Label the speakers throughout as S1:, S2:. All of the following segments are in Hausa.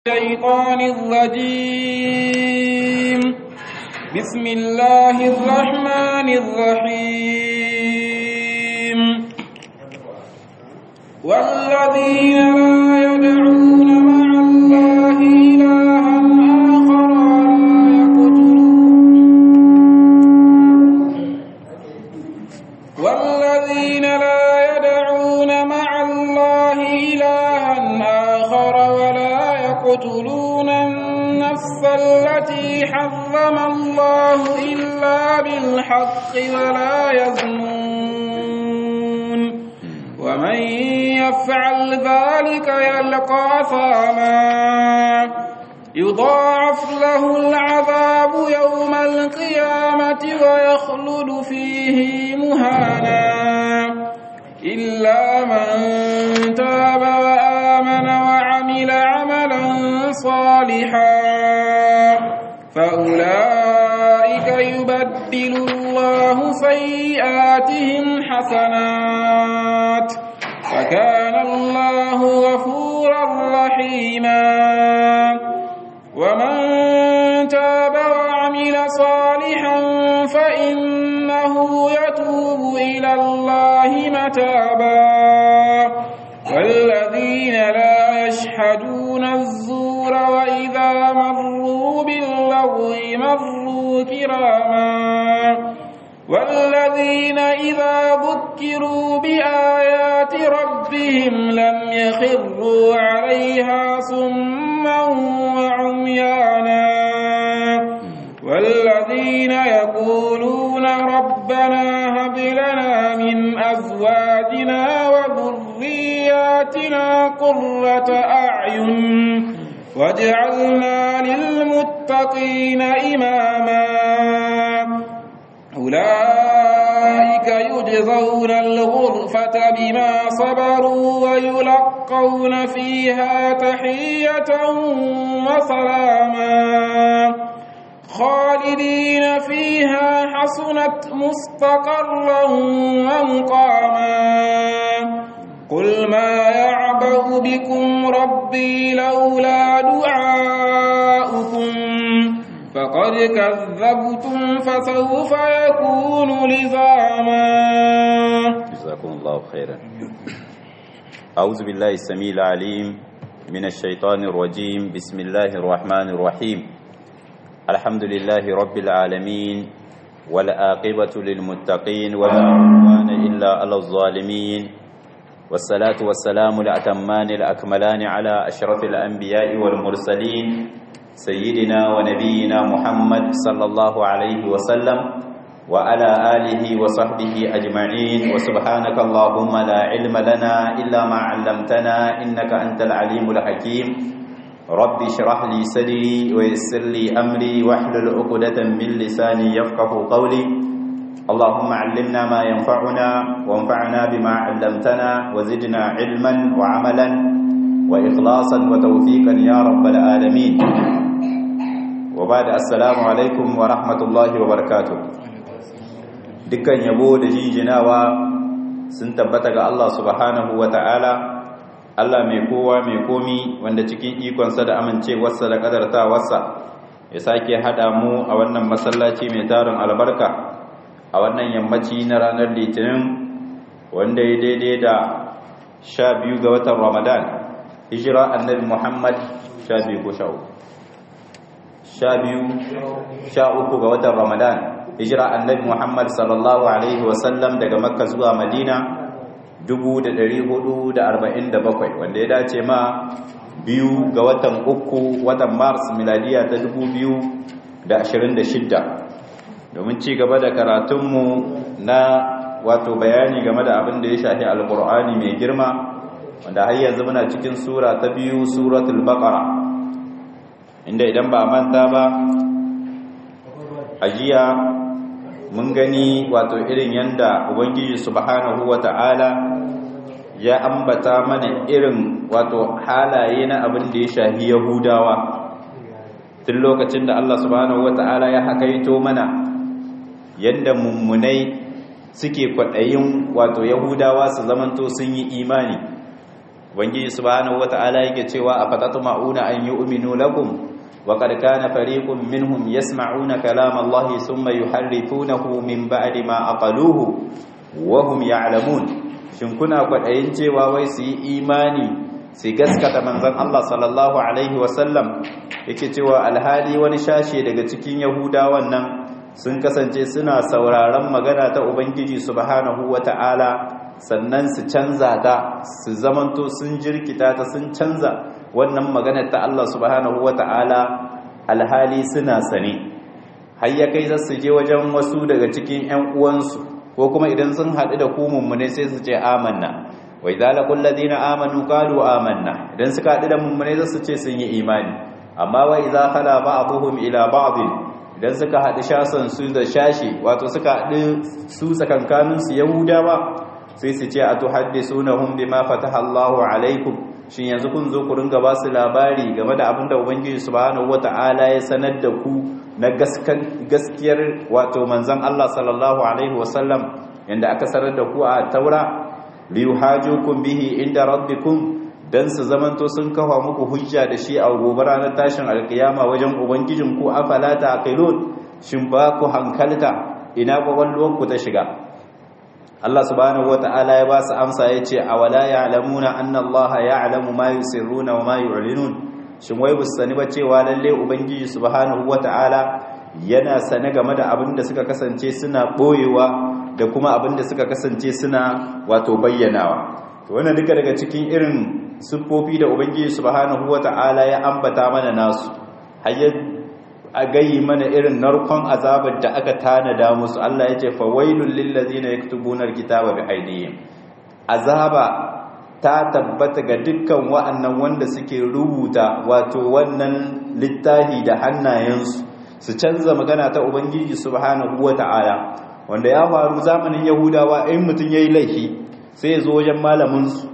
S1: الشيطان الرجيم بسم الله الرحمن الرحيم والذين لا يدعون مع الله إلها آخر ولا يقتلون والذين لا يدعون مع الله إلها آخر ولا يقتلون النفس التي حرم الله إلا بالحق ولا يزنون ومن يفعل ذلك يلقى ثاما يضاعف له العذاب يوم القيامة ويخلد فيه مهانا إلا من تاب وآمن وعمل عملا صالحا فأولئك يبدل الله سيئاتهم حسنات وكان الله غفورا رحيما ومن تاب وعمل صالحا فإنه يتوب إلى الله متابا والذين لا يشهدون الزور وإذا مروا باللغو مروا كراما والذين إذا ذكروا بآيات ربهم لم يخروا عليها صما وعميانا والذين يقولون ربنا هب لنا من أزواجنا وذرياتنا قرة أعين واجعلنا للمتقين إماما أولئك يجزون الغرفة بما صبروا ويلقون فيها تحية وسلاما خالدين فيها حسنت مستقرا ومقاما قل ما يعبأ بكم ربي لولا دعاؤكم فقد كذبتم فسوف يكون لزاما
S2: جزاكم الله خيرا أعوذ بالله السميع العليم من الشيطان الرجيم بسم الله الرحمن الرحيم الحمد لله رب العالمين والآقبة للمتقين ولا عدوان إلا على الظالمين والصلاة والسلام الأتمان الأكملان على أشرف الأنبياء والمرسلين سيدنا ونبينا محمد صلى الله عليه وسلم وعلى آله وصحبه أجمعين وسبحانك اللهم لا علم لنا إلا ما علمتنا إنك أنت العليم الحكيم رب اشرح لي صدري ويسر لي أمري واحلل عقدة من لساني يفقه قولي اللهم علمنا ما ينفعنا وانفعنا بما علمتنا وزدنا علما وعملا وإخلاصا وتوفيقا يا رب العالمين وبعد السلام عليكم ورحمة الله وبركاته dukkan yabo da jinjinawa sun tabbata ga Allah subhanahu wa ta'ala Allah mai kowa mai komi wanda cikin ikonsa da amincewarsa da kadartawarsa ya sake haɗa mu a wannan masallaci mai tarin albarka a wannan yammaci na ranar litinin wanda ya daidai da sha biyu ga watan ramadan hijira annabi muhammad sha biyu ko sha uku sha biyu sha uku ga watan ramadan hijira annabi muhammad sallallahu alaihi wasallam daga makka zuwa madina 447 wanda ya dace ma biyu ga watan uku watan mars miladiya ta 2026 domin ci gaba da karatunmu na wato bayani game da abin da ya shafi alkur'ani mai girma wanda har yanzu muna cikin sura ta biyu suratul baqara inda idan ba manta ba ajiya mun gani wato irin yanda ubangiji subhanahu wata'ala ya ambata mana irin wato halaye na abin da ya shafi yahudawa tun lokacin da Allah subhanahu wata'ala ya hakaito mana yanda mummunai suke kwaɗayin wato yahudawa su zamanto sun yi imani ubangiji subhanahu wata'ala yake cewa afatatma'una an yu'minu lakum wa qad kana fariqun minhum yasma'una kalama Allah thumma yuharrifunahu min ba'di ma aqaluhu wa hum ya'lamun shin kuna kwadayin cewa wai su yi imani su gaskata manzon Allah sallallahu alaihi wasallam yake cewa alhali wani shashe daga cikin yahudawan nan sun kasance suna sauraron magana ta ubangiji subhanahu wata'ala sannan su canza ta su zamanto sun jirkita ta sun canza wannan magana ta Allah subhanahu wata'ala alhali suna sane har ya kai za su je wajen wasu daga cikin ƴan uwansu ko kuma idan sun haɗu da ku mummune sai su ce amanna wa idza laqul ladina amanu qalu amanna idan suka haɗu da mummune za su ce sun yi imani amma wa idza khala ba'dhum ila ba'd idan suka haɗu shasan su da shashi wato suka haɗu su tsakankanin su yahudawa sai su ce atuhaddisunahum bima fataha Allahu alaikum shin yanzu kun zo ku ringa ba su labari game da abin da ubangiji subhanahu wata'ala ya sanar da ku na gaskiyar wato manzon Allah sallallahu alaihi wasallam yanda aka sanar da ku a taura liyuhajukum bihi inda rabbikum dan su zamanto sun kafa muku hujja da shi a gobe ranar tashin alkiyama wajen ubangijin ku afala ta aqilun shin ba ku hankalta ina kwakwalwar ku ta shiga Allah subhanahu wata'ala ya ba su amsa ya ce awala ya'lamuna anna Allah ya'lamu ma yusirruna wa ma yu'linun shin wai bus sani ba cewa lalle ubangiji subhanahu wata'ala yana sane game da abin da suka kasance suna boyewa da kuma abin da suka kasance suna wato bayyanawa to wannan duka daga cikin irin siffofi da ubangiji subhanahu wata'ala ya ambata mana nasu hayyar a gayi mana irin narkon azabar da aka tanada musu Allah ya ce fawailul lil ladzina yaktubuna alkitaba bi aydihim azaba ta tabbata ga dukkan wa'annan wanda suke rubuta wato wannan littafi da hannayensu su canza magana ta ubangiji subhanahu wata'ala wanda ya faru zamanin yahudawa in mutum yayi laifi sai ya zo wajen malamin su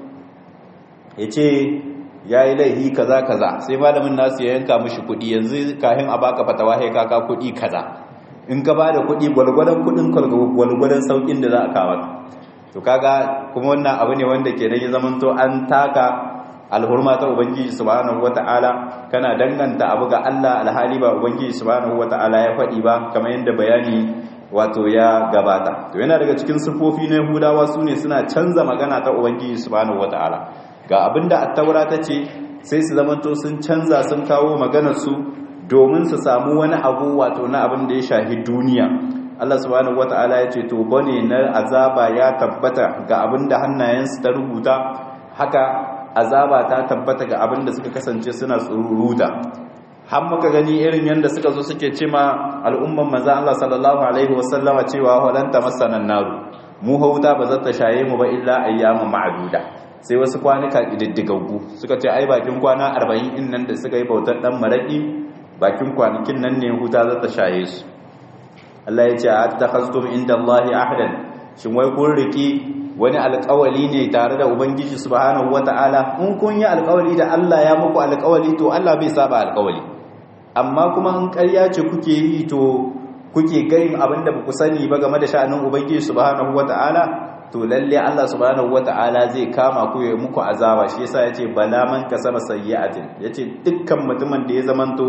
S2: ya ce ya yi laihi kaza kaza sai malamin nasu ya yanka mishi kudi yanzu kahin a baka fatawa sai kaka kudi kaza in ka bada kudi gwalgwadon kudin gwalgwadon saukin da za a kawo to kaga kuma wannan abu ne wanda ke ya zamanto an taka alhurma ta ubangiji subhanahu wataala kana danganta abu ga Allah alhali ba ubangiji subhanahu wataala ya faɗi ba kamar yadda bayani wato ya gabata to yana daga cikin sifofi na Yahudawa sune suna canza magana ta ubangiji subhanahu wataala ga abinda attaura ta ce sai su zamanto sun canza sun kawo maganarsu domin su samu wani abu wato na abin da ya shahi duniya Allah subhanahu wata'ala ya ce to bane na azaba ya tabbata ga abin da hannayensu ta rubuta haka azaba ta tabbata ga abin da suka kasance suna tsururuta har muka gani irin yadda suka zo suke ce ma al'umman manzo Allah sallallahu alaihi wasallama cewa walanta masanan naru mu hauta ba za ta shaye mu ba illa ayyamu ma'duda sai wasu kwanuka ƙididdigaggu suka ce ai bakin kwana arba'in in nan da suka yi bautar ɗan maraƙi bakin kwanakin nan ne huta za ta shaye su Allah ya ce a ta hastum inda Allah ahadan shin wai kun riƙi wani alƙawali ne tare da ubangiji subhanahu wata'ala in kun yi alƙawali da Allah ya muku alƙawali to Allah bai saba alƙawali amma kuma in ƙarya ce kuke yi to kuke gayin abin da ba ku sani ba game da sha'anin ubangiji subhanahu wata'ala to lalle Allah subhanahu wata'ala zai kama ku ya muku azaba shi yasa yace bala man kasaba sayyi'atin yace dukkan mutumin da ya zamanto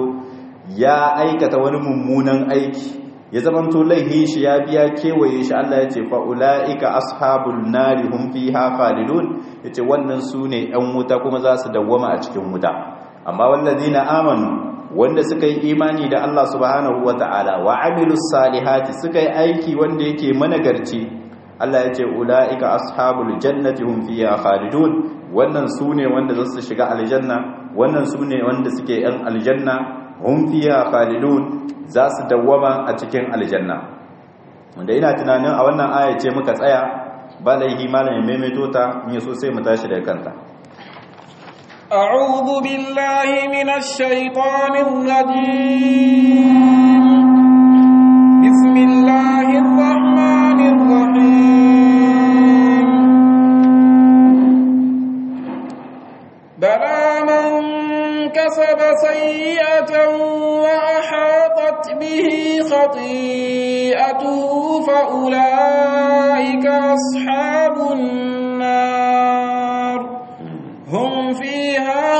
S2: ya aikata wani mummunan aiki ya zamanto laihin shi ya biya kewaye shi Allah yace fa ulaika ashabul nari hum fiha khalidun yace wannan sune ɗan wuta kuma za su dawwama a cikin wuta amma wallazina amanu wanda suka yi imani da Allah subhanahu wata'ala wa amilus salihati suka yi aiki wanda yake managarci Allah ya ce ula'ika ashabul jannati hum fiha khalidun wannan sune wanda zasu shiga aljanna wannan sune wanda suke yan aljanna hum fiha khalidun za su dawwama a cikin aljanna wanda ina tunanin a wannan aya ce muka tsaya ba laihi malamin maimaito ta in so sai mu tashi daga kanta
S1: أعوذ بالله من الشيطان الرجيم بسم الله الرحمن الرحيم بلى من كسب سيئة وأحاطت به خطيئته فأولئك أصحاب النار هم فيها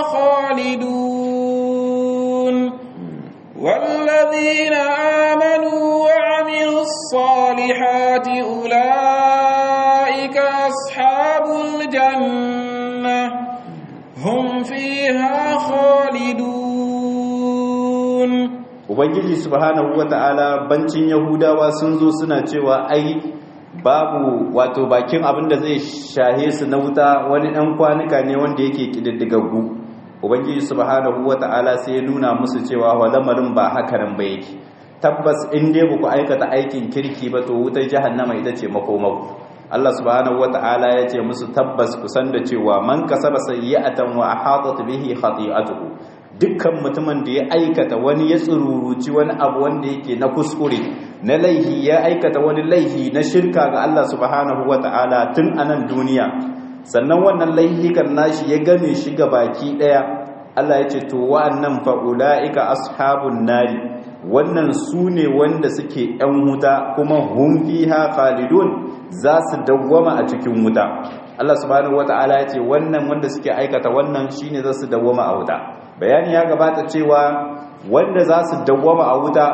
S1: خالدون والذين آمنوا وعملوا الصالحات أولئك أصحاب الجنة هم فيها خالدون
S2: ubangiji subhanahu wata'ala bancin yahudawa sun zo suna cewa ai babu wato bakin abin da zai shahe su na wuta wani ɗan kwanuka ne wanda yake ƙididdigaggu ubangiji subhanahu wata'ala sai ya nuna musu cewa wa lamarin ba haka nan ba yake tabbas in dai ba ku aikata aikin kirki ba to wutar jahannama ita ce makomau Allah subhanahu wata'ala ya ce musu tabbas ku san da cewa man kasaba sayyi'atan wa ahatat bihi khati'atuhu dukkan mutumin da ya aikata wani ya tsururuci wani abu wanda yake na kuskure na laihi ya aikata wani laihi na shirka ga Allah subhanahu wata'ala tun anan duniya sannan wannan laihikan nashi ya game shi ga baki daya Allah ya ce to wa'annan fa ulaika ashabun nari wannan su ne wanda suke yan wuta kuma hum fiha khalidun za su dawwama a cikin wuta Allah subhanahu wata'ala ya ce wannan wanda suke aikata wannan shine za su dawwama a wuta bayani ya gabata cewa wanda za su dawwama a wuta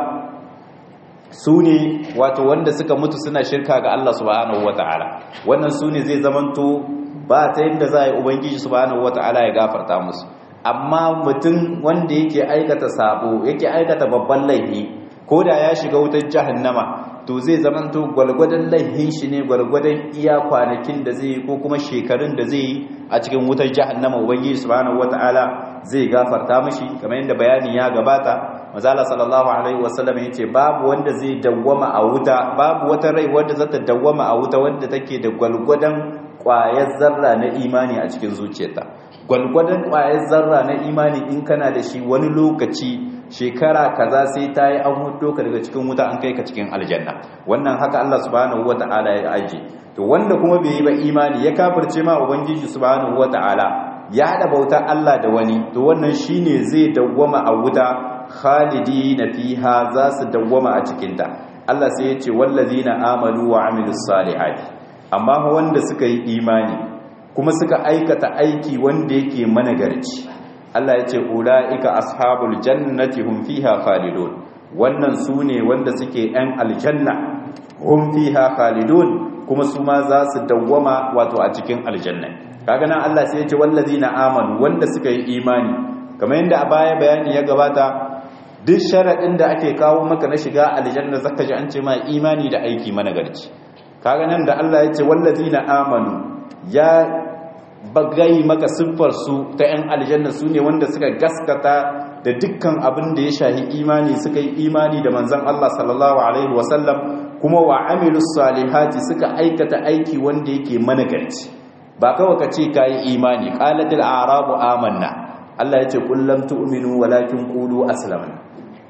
S2: su ne wato wanda suka mutu suna shirka ga Allah subhanahu wata'ala wannan su ne zai zamanto ba ta yadda za a yi ubangiji subhanahu wata'ala ya gafarta musu amma mutum wanda yake aikata sabo yake aikata babban laifi ko da ya shiga wutar jahannama to zai zamanto gwalgwadon laifin shi ne gwalgwadon iya kwanakin da zai yi ko kuma shekarun da zai yi a cikin wutar jahannama ubangiji subhanahu wata'ala zai gafarta mishi kamar yadda bayani ya gabata mazala sallallahu alaihi wasallam yace babu wanda zai dawwama a wuta babu wata rai wanda za ta dawwama a wuta wanda take da gwalgwadon kwayar zarra na imani a cikin zuciyarta gwalgwadon kwayar zarra na imani in kana da shi wani lokaci shekara kaza sai ta yi an hudo ka daga cikin wuta an kai ka cikin aljanna wannan haka Allah subhanahu wata'ala ya aje to wanda kuma bai yi ba imani ya kafirce ma ubangiji subhanahu wata'ala ya hada bautar Allah da wani to wannan shine zai dawwama a wuta khalidina fiha za su dawwama a cikin ta Allah sai ya ce wallazina amanu wa amilus salihati amma wanda suka yi imani kuma suka aikata aiki wanda yake managarci Allah ya ce ula'ika ashabul jannati hum fiha khalidun wannan su ne wanda suke ‘yan aljanna hum fiha khalidun kuma su ma za su dawwama wato a cikin aljanna kaga nan Allah sai ya ce wallazina amanu wanda suka yi imani kamar yadda a baya bayani ya gabata duk sharaɗin da ake kawo maka na shiga aljanna zaka ji an ce ma imani da aiki managarci kaga nan da Allah ya ce wallazina amanu ya bagai maka siffar su ta 'yan aljanna su ne wanda suka gaskata da dukkan abin da ya shahi imani suka yi imani da manzan Allah sallallahu alaihi wasallam kuma wa amilus salihati suka aikata aiki wanda yake managarci ba kawai ka ce kayi imani qalatil a'rabu amanna Allah ya ce qul lam tu'minu walakin qulu aslamna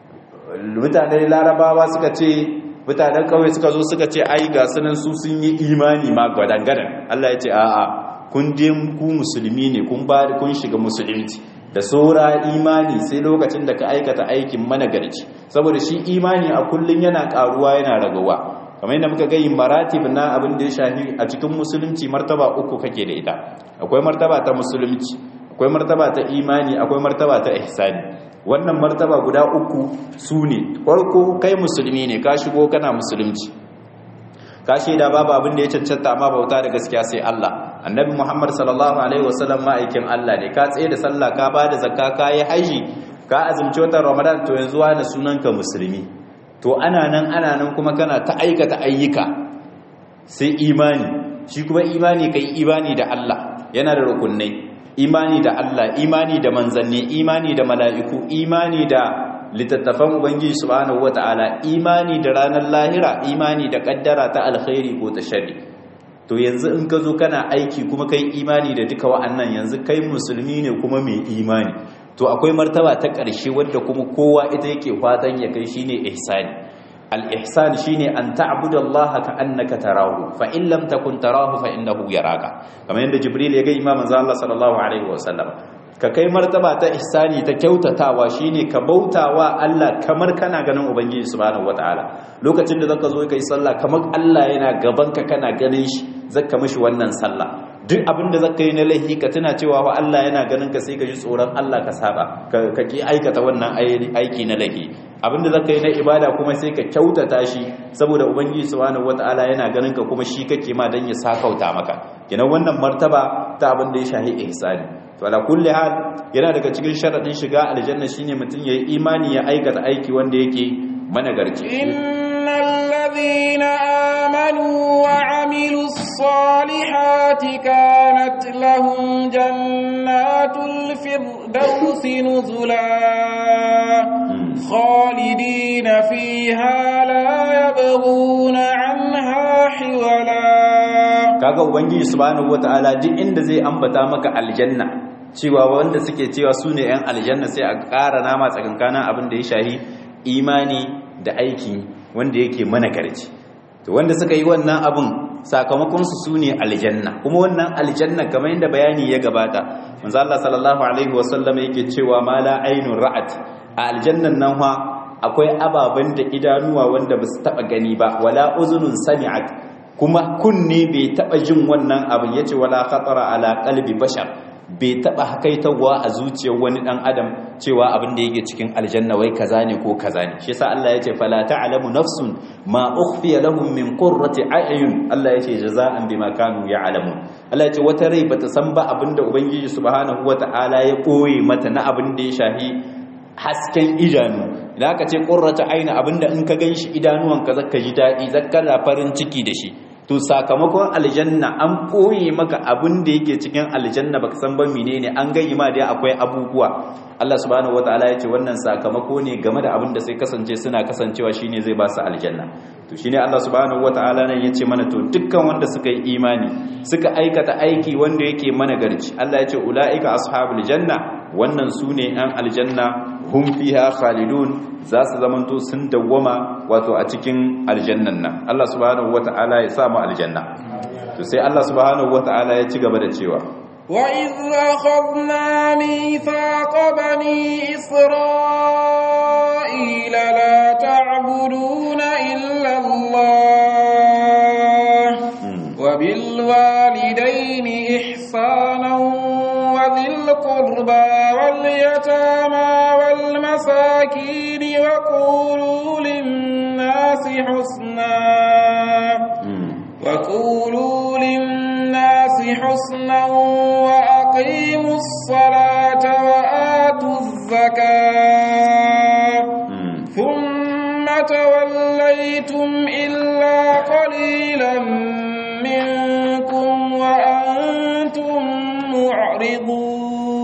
S2: mutanen larabawa suka ce mutanen kawai suka zo suka ce ai ga sunan su sun yi imani ma gadan Allah ya ce a'a kun je ku musulmi ne kun ba kun shiga musulunci da saura imani sai lokacin da ka aikata aikin managarci saboda shi imani a kullun yana karuwa yana ragawa kamar yadda muka gayi maratib na abin da ya shafi a cikin musulunci martaba uku kake da ita akwai martaba ta musulunci akwai martaba ta imani akwai martaba ta ihsani wannan martaba guda uku su ne farko kai musulmi ne ka shigo kana musulunci ka shaida babu abin da ya cancanta amma bauta da gaskiya sai Allah annabi Muhammad sallallahu alaihi wasallam ma'aikin Allah ne ka tsaye da sallah ka bada zakka ka yi haji ka azumci watan Ramadan to yanzu wani sunanka musulmi to ana nan ana nan kuma kana ta aikata ayyuka sai imani shi kuma imani kai imani da Allah yana da rukunai imani da Allah imani da manzanni imani da mala'iku imani da littattafan ubangiji subhanahu wata'ala imani da ranar lahira imani da kaddara ta alkhairi ko ta sharri to yanzu in ka zo kana aiki kuma kai imani da duka wa'annan yanzu kai musulmi ne kuma mai imani to akwai martaba ta ƙarshe wadda kuma kowa ita yake fatan ya kai shine ihsani al-ihsan shine an ta'budallaha ka annaka tarahu fa in lam takun tarahu fa innahu yaraka kamar yadda jibril ya ga imamin Allah sallallahu alaihi wasallam ka kai martaba ta ihsani ta kyautatawa shine ka bautawa Allah kamar kana ganin ubangiji subhanahu wataala lokacin da zaka zo kai sallah kamar Allah yana gaban ka kana ganin shi zaka mishi wannan sallah duk abinda zaka yi na laifi ka tuna cewa fa Allah yana ganin ka sai ka ji tsoron Allah ka saba ka ki aikata wannan aiki na laifi abinda zaka yi na ibada kuma sai ka kyautata shi saboda ubangiji subhanahu wataala yana ganin ka kuma shi kake ma dan ya sakauta maka kenan wannan martaba ta abin da ya shahi ihsani to ala kulli hal yana daga cikin sharadin shiga aljanna shine mutum yayi imani ya aikata aiki wanda yake managarci
S1: innal ladhina amanu wa amilus salihati kanat lahum jannatul firdausi nuzula khalidina fiha la yabghuna anha hiwala
S2: kaga ubangiji subhanahu wataala duk inda zai ambata maka aljanna cewa wanda suke cewa su ne 'yan aljanna sai a ƙara nama tsakankanin abin da ya shahi imani da aiki wanda yake mana garci to wanda suka yi wannan abin sakamakonsu su ne aljanna kuma wannan aljanna kamar yadda bayani ya gabata manzo Allah sallallahu alaihi wasallam yake cewa ma la ainun ra'at a aljannan nan fa akwai ababen da idanuwa wanda ba su taba gani ba wala uzunun sami'at kuma kunne bai taba jin wannan abin yace wala khatara ala qalbi bashar bai taba hakaitawa a zuciyar wani dan adam cewa abin da yake cikin aljanna wai kaza ne ko kaza ne shi yasa Allah yace fala ta'lamu nafsun ma ukhfiya lahum min qurrati a'yun Allah yace jaza'an bima kanu ya'lamun Allah yace wata rai bata san ba abin da ubangiji subhanahu wata'ala ya koye mata na abin da ya shahi hasken idanu idan aka ce qurratu ayna abinda in ka ganshi idanuwanka zaka ji dadi zaka farin ciki da shi to sakamakon aljanna an koye maka abin da yake cikin aljanna baka san ba menene an gani ma dai akwai abubuwa Allah subhanahu wataala ya ce wannan sakamako ne game da abin da sai kasance suna kasancewa shine zai ba su aljanna to shine Allah subhanahu wataala nan yace mana to dukkan wanda suka yi imani suka aikata aiki wanda yake mana garci Allah ya ce ulaika ashabul janna wannan sune ɗan aljanna hum fiha khalidun za su zamanto sun dawwama wato a cikin aljannan nan Allah subhanahu wata'ala ya sa mu aljanna to sai Allah subhanahu wata'ala ya ci gaba da cewa
S1: wa iz akhadna mithaqa bani isra'ila la ta'buduna illa Allah wa bil walidayni ihsanan wa dhil qurba wal yatama المساكين وقولوا للناس حسنا وقولوا للناس حسنا وأقيموا الصلاة وآتوا الزكاة ثم توليتم إلا قليلا منكم وأنتم معرضون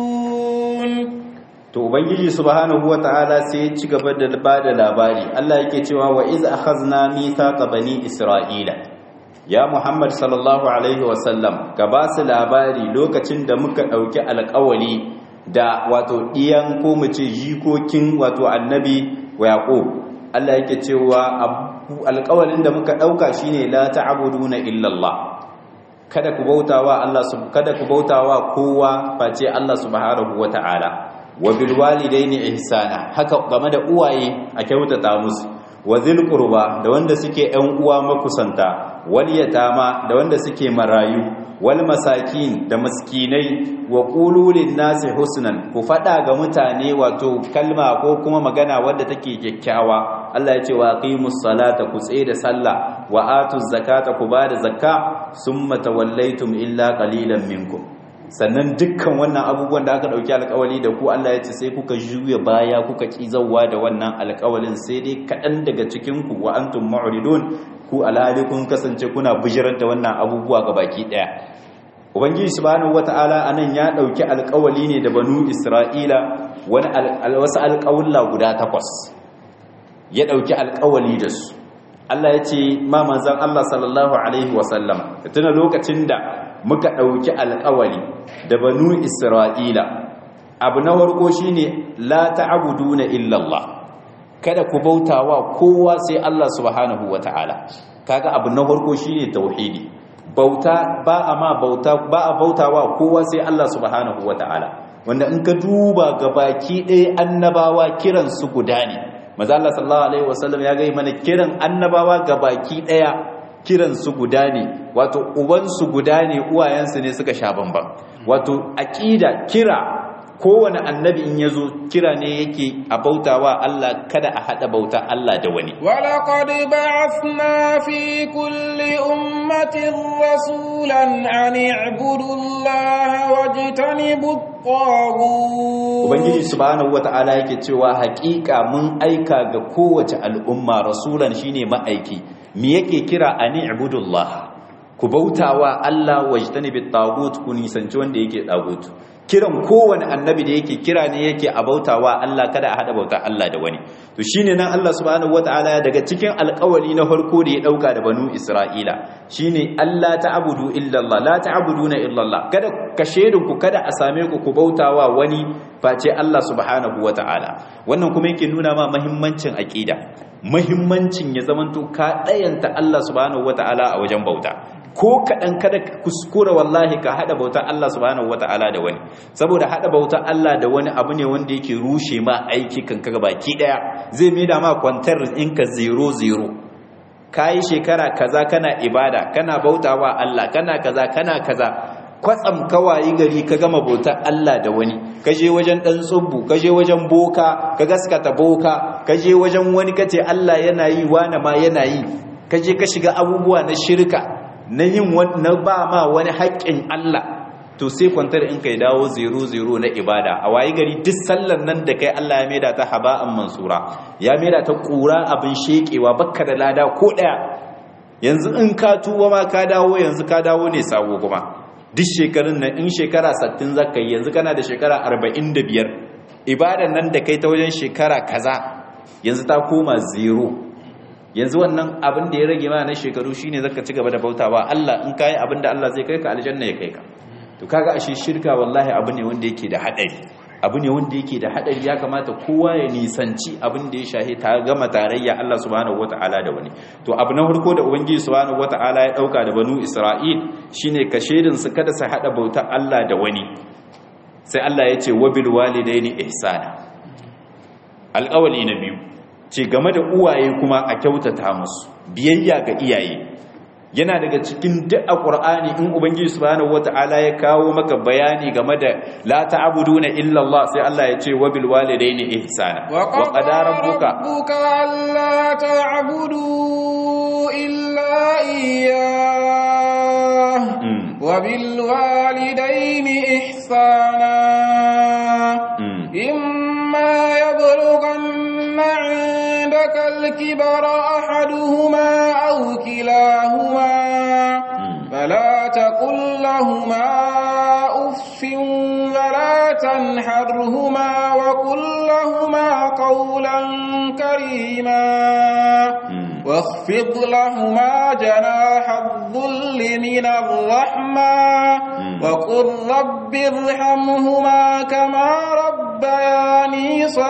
S2: to ubangiji subhanahu wataala sai ya ci gaba da bada labari Allah yake cewa wa iz akhazna mithaqa bani isra'ila ya muhammad sallallahu alaihi wasallam ka ba su labari lokacin da muka dauki alƙawali da wato iyan ko mu ce jikokin wato annabi wa yaqub Allah yake cewa alƙawalin da muka dauka shine la ta'buduna illa Allah kada ku bautawa Allah kada ku bautawa kowa face Allah subhanahu wataala wa bil walidaini ihsana haka game da uwaye a kyautata musu wa zil qurba da wanda suke ƴan uwa makusanta wal yatama da wanda suke marayu wal masakin da maskinai wa qulu lin nasi husnan ku fada ga mutane wato kalma ko kuma magana wadda take kyakkyawa Allah ya ce wa aqimus salata ku tsaye da sallah wa atuz zakata ku bada zakka summa tawallaitum illa qalilan minkum sannan dukkan wannan abubuwan da aka dauki alkawali da ku Allah ya ce sai kuka juya baya kuka kizawa da wannan alkawalin sai dai kadan daga cikin ku wa antum mu'ridun ku alhali kun kasance kuna bijirar da wannan abubuwa ga baki daya ubangiji subhanahu wataala anan ya dauki alkawali ne da banu isra'ila wani wasu alkawulla guda takwas ya dauki alkawali da su Allah ya ce ma manzon Allah sallallahu alaihi wasallam tuna lokacin da muka ɗauki alƙawari da banu isra'ila abu na warko shi ne la ta'abudu na illallah kada ku bautawa kowa sai Allah subhanahu wa ta'ala kaga abu na warko shi ne tauhidi bauta ba a ma bauta ba a bautawa kowa sai Allah subhanahu wa ta'ala wanda in ka duba ga baki ɗaya annabawa kiran su guda ne maza Allah sallallahu alaihi wasallam ya gai mana kiran annabawa ga baki ɗaya kiransu guda ne wato ubansu guda ne uwayensu ne suka sha bamban wato aqida kira kowane annabi in yazo kira ne yake a bautawa Allah kada a hada bauta Allah da wani
S1: ولقد بعثنا في كل أمة رسولا أن اعبدوا الله واجتنبوا الطاغوت
S2: Ubangiji subhanahu wata'ala yake cewa hakika mun aika ga kowace al'umma rasulan shine ma'aiki me yake kira ani ibudullah ku bautawa Allah wajtanibit tagut ku nisanci wanda yake tagut kiran kowane annabi da yake kira ne yake a bautawa Allah kada a hada bauta Allah da wani to shine nan Allah subhanahu wataala daga cikin alƙawari na farko da ya dauka da banu Isra'ila shine Allah ta'budu illa Allah la ta'buduna illa Allah kada ka shedin ku kada a same ku ku bautawa wani face Allah subhanahu wataala wannan kuma yake nuna ma muhimmancin aqida muhimmancin ya zamanto ka dayanta Allah subhanahu wataala a wajen bauta ko kaɗan kada ka kuskura wallahi ka haɗa bautar Allah subhanahu wata'ala da wani saboda haɗa bautar Allah da wani abu ne wanda yake rushe ma aiki kan kaga baki ɗaya zai mai da ma kwantar ɗinka zero zero ka yi shekara kaza kana ibada kana bautawa Allah kana kaza kana kaza kwatsam kawayi gari ka gama bautar Allah da wani ka je wajen ɗan tsubbu ka je wajen boka ka gaskata boka ka je wajen wani kace Allah yana yi wani ma yana yi ka je ka shiga abubuwa na shirka na yin na ba ma wani haƙƙin Allah to sai kwantar in kai dawo zero zero na ibada a wayi gari duk sallar nan da kai Allah ya maida ta haba'an mansura ya maida ta ƙura abin shekewa bakka da lada ko ɗaya yanzu in ka tuba ma ka dawo yanzu ka dawo ne sabo kuma duk shekarun nan in shekara 60 zaka yi yanzu kana da shekara 45 ibadan nan da kai ta wajen shekara kaza yanzu ta koma zero yanzu wannan abin da ya rage ma na shekaru shine zaka ci gaba da bautawa Allah in kai abin da Allah zai kai ka aljanna ya kai ka to kaga ashe shirka wallahi abu ne wanda yake da hadari abu ne wanda yake da hadari ya kamata kowa ya nisanci abin da ya shahe ta gama tarayya Allah subhanahu wataala da wani to abu na farko da ubangiji subhanahu wataala ya dauka da banu Isra'il shine ka shedin su kada su hada bauta Allah da wani sai Allah ya ce wabil walidaini ihsana alƙawali na biyu ce game da uwaye kuma a kyautata musu biyayya ga iyaye yana daga cikin duk a ƙur'ani in ubangiji subhanahu wata'ala ya kawo maka bayani game da la ta'buduna illa Allah sai Allah ya ce wa bil walidayni ihsana
S1: wa qadara rabbuka alla ta'budu illa iyyah wa bil walidayni ihsana imma yablughanna 'indaka al-kibara ahaduhuma aw kilahuma فلا تقل لهما أف ولا تنحرهما وقل لهما قولا كريما واخفض لهما جناح الظل من الرحمة وقل رب ارحمهما كما ربياني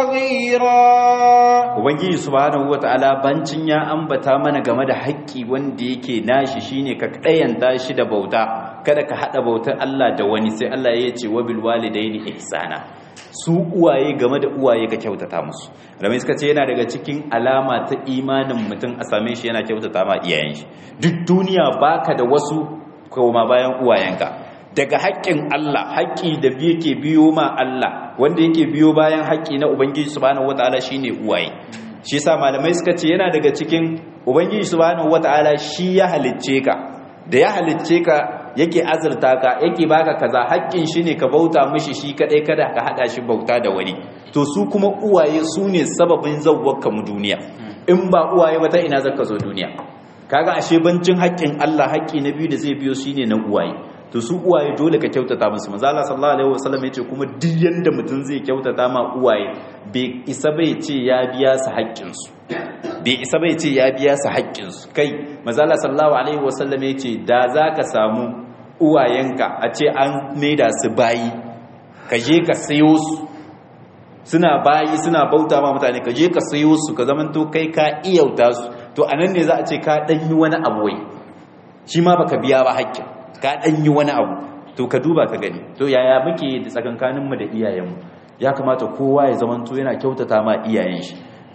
S1: صغيرا
S2: ubangiji subhanahu wataala bancin ya ambata mana game da haƙƙi wanda yake nashi shine ka ɗayanta shi da bauta kada ka haɗa bautar Allah da wani sai Allah ya ce wabil walidaini ihsana su uwaye game da uwaye ka kyautata musu ramai suka ce yana daga cikin alama ta imanin mutum a same shi yana kyautata ma iyayen shi duk duniya baka da wasu koma bayan uwayenka daga haƙƙin Allah haƙƙi da yake biyo ma Allah wanda yake biyo bayan haƙƙi na Ubangiji subhanahu wataala shine uwaye shi yasa malamai suka ce yana daga cikin Ubangiji subhanahu wataala shi ya halicce ka da ya halicce ka yake azurta ka yake baka kaza haƙƙin shi ne ka bauta mishi shi kadai kada ka hada shi bauta da wani to su kuma uwaye su ne sababin zawwaka mu duniya in ba uwaye ba ta ina zaka zo duniya kaga ashe bancin haƙƙin Allah haƙƙi na biyu da zai biyo shine na uwaye to su uwaye dole ka kyautata musu manzo Allah sallallahu alaihi wasallam yace kuma duk yanda mutum zai kyautata ma uwaye bai isa bai ce ya biya su haƙƙin su bai isa bai ce ya biya su haƙƙin su kai manzo Allah sallallahu alaihi wasallam yace da zaka samu uwayenka a ce an maida su bayi ka je ka sayo su suna bayi suna bauta ma mutane ka je ka sayo su ka zamanto kai ka iyauta su to anan ne za a ce ka danyi wani abu wai shi ma baka biya ba haƙƙin ka ɗan yi wani abu to ka duba ka gani to yaya muke da tsakankaninmu da iyayenmu ya kamata kowa ya zamanto yana kyautata ma iyayen shi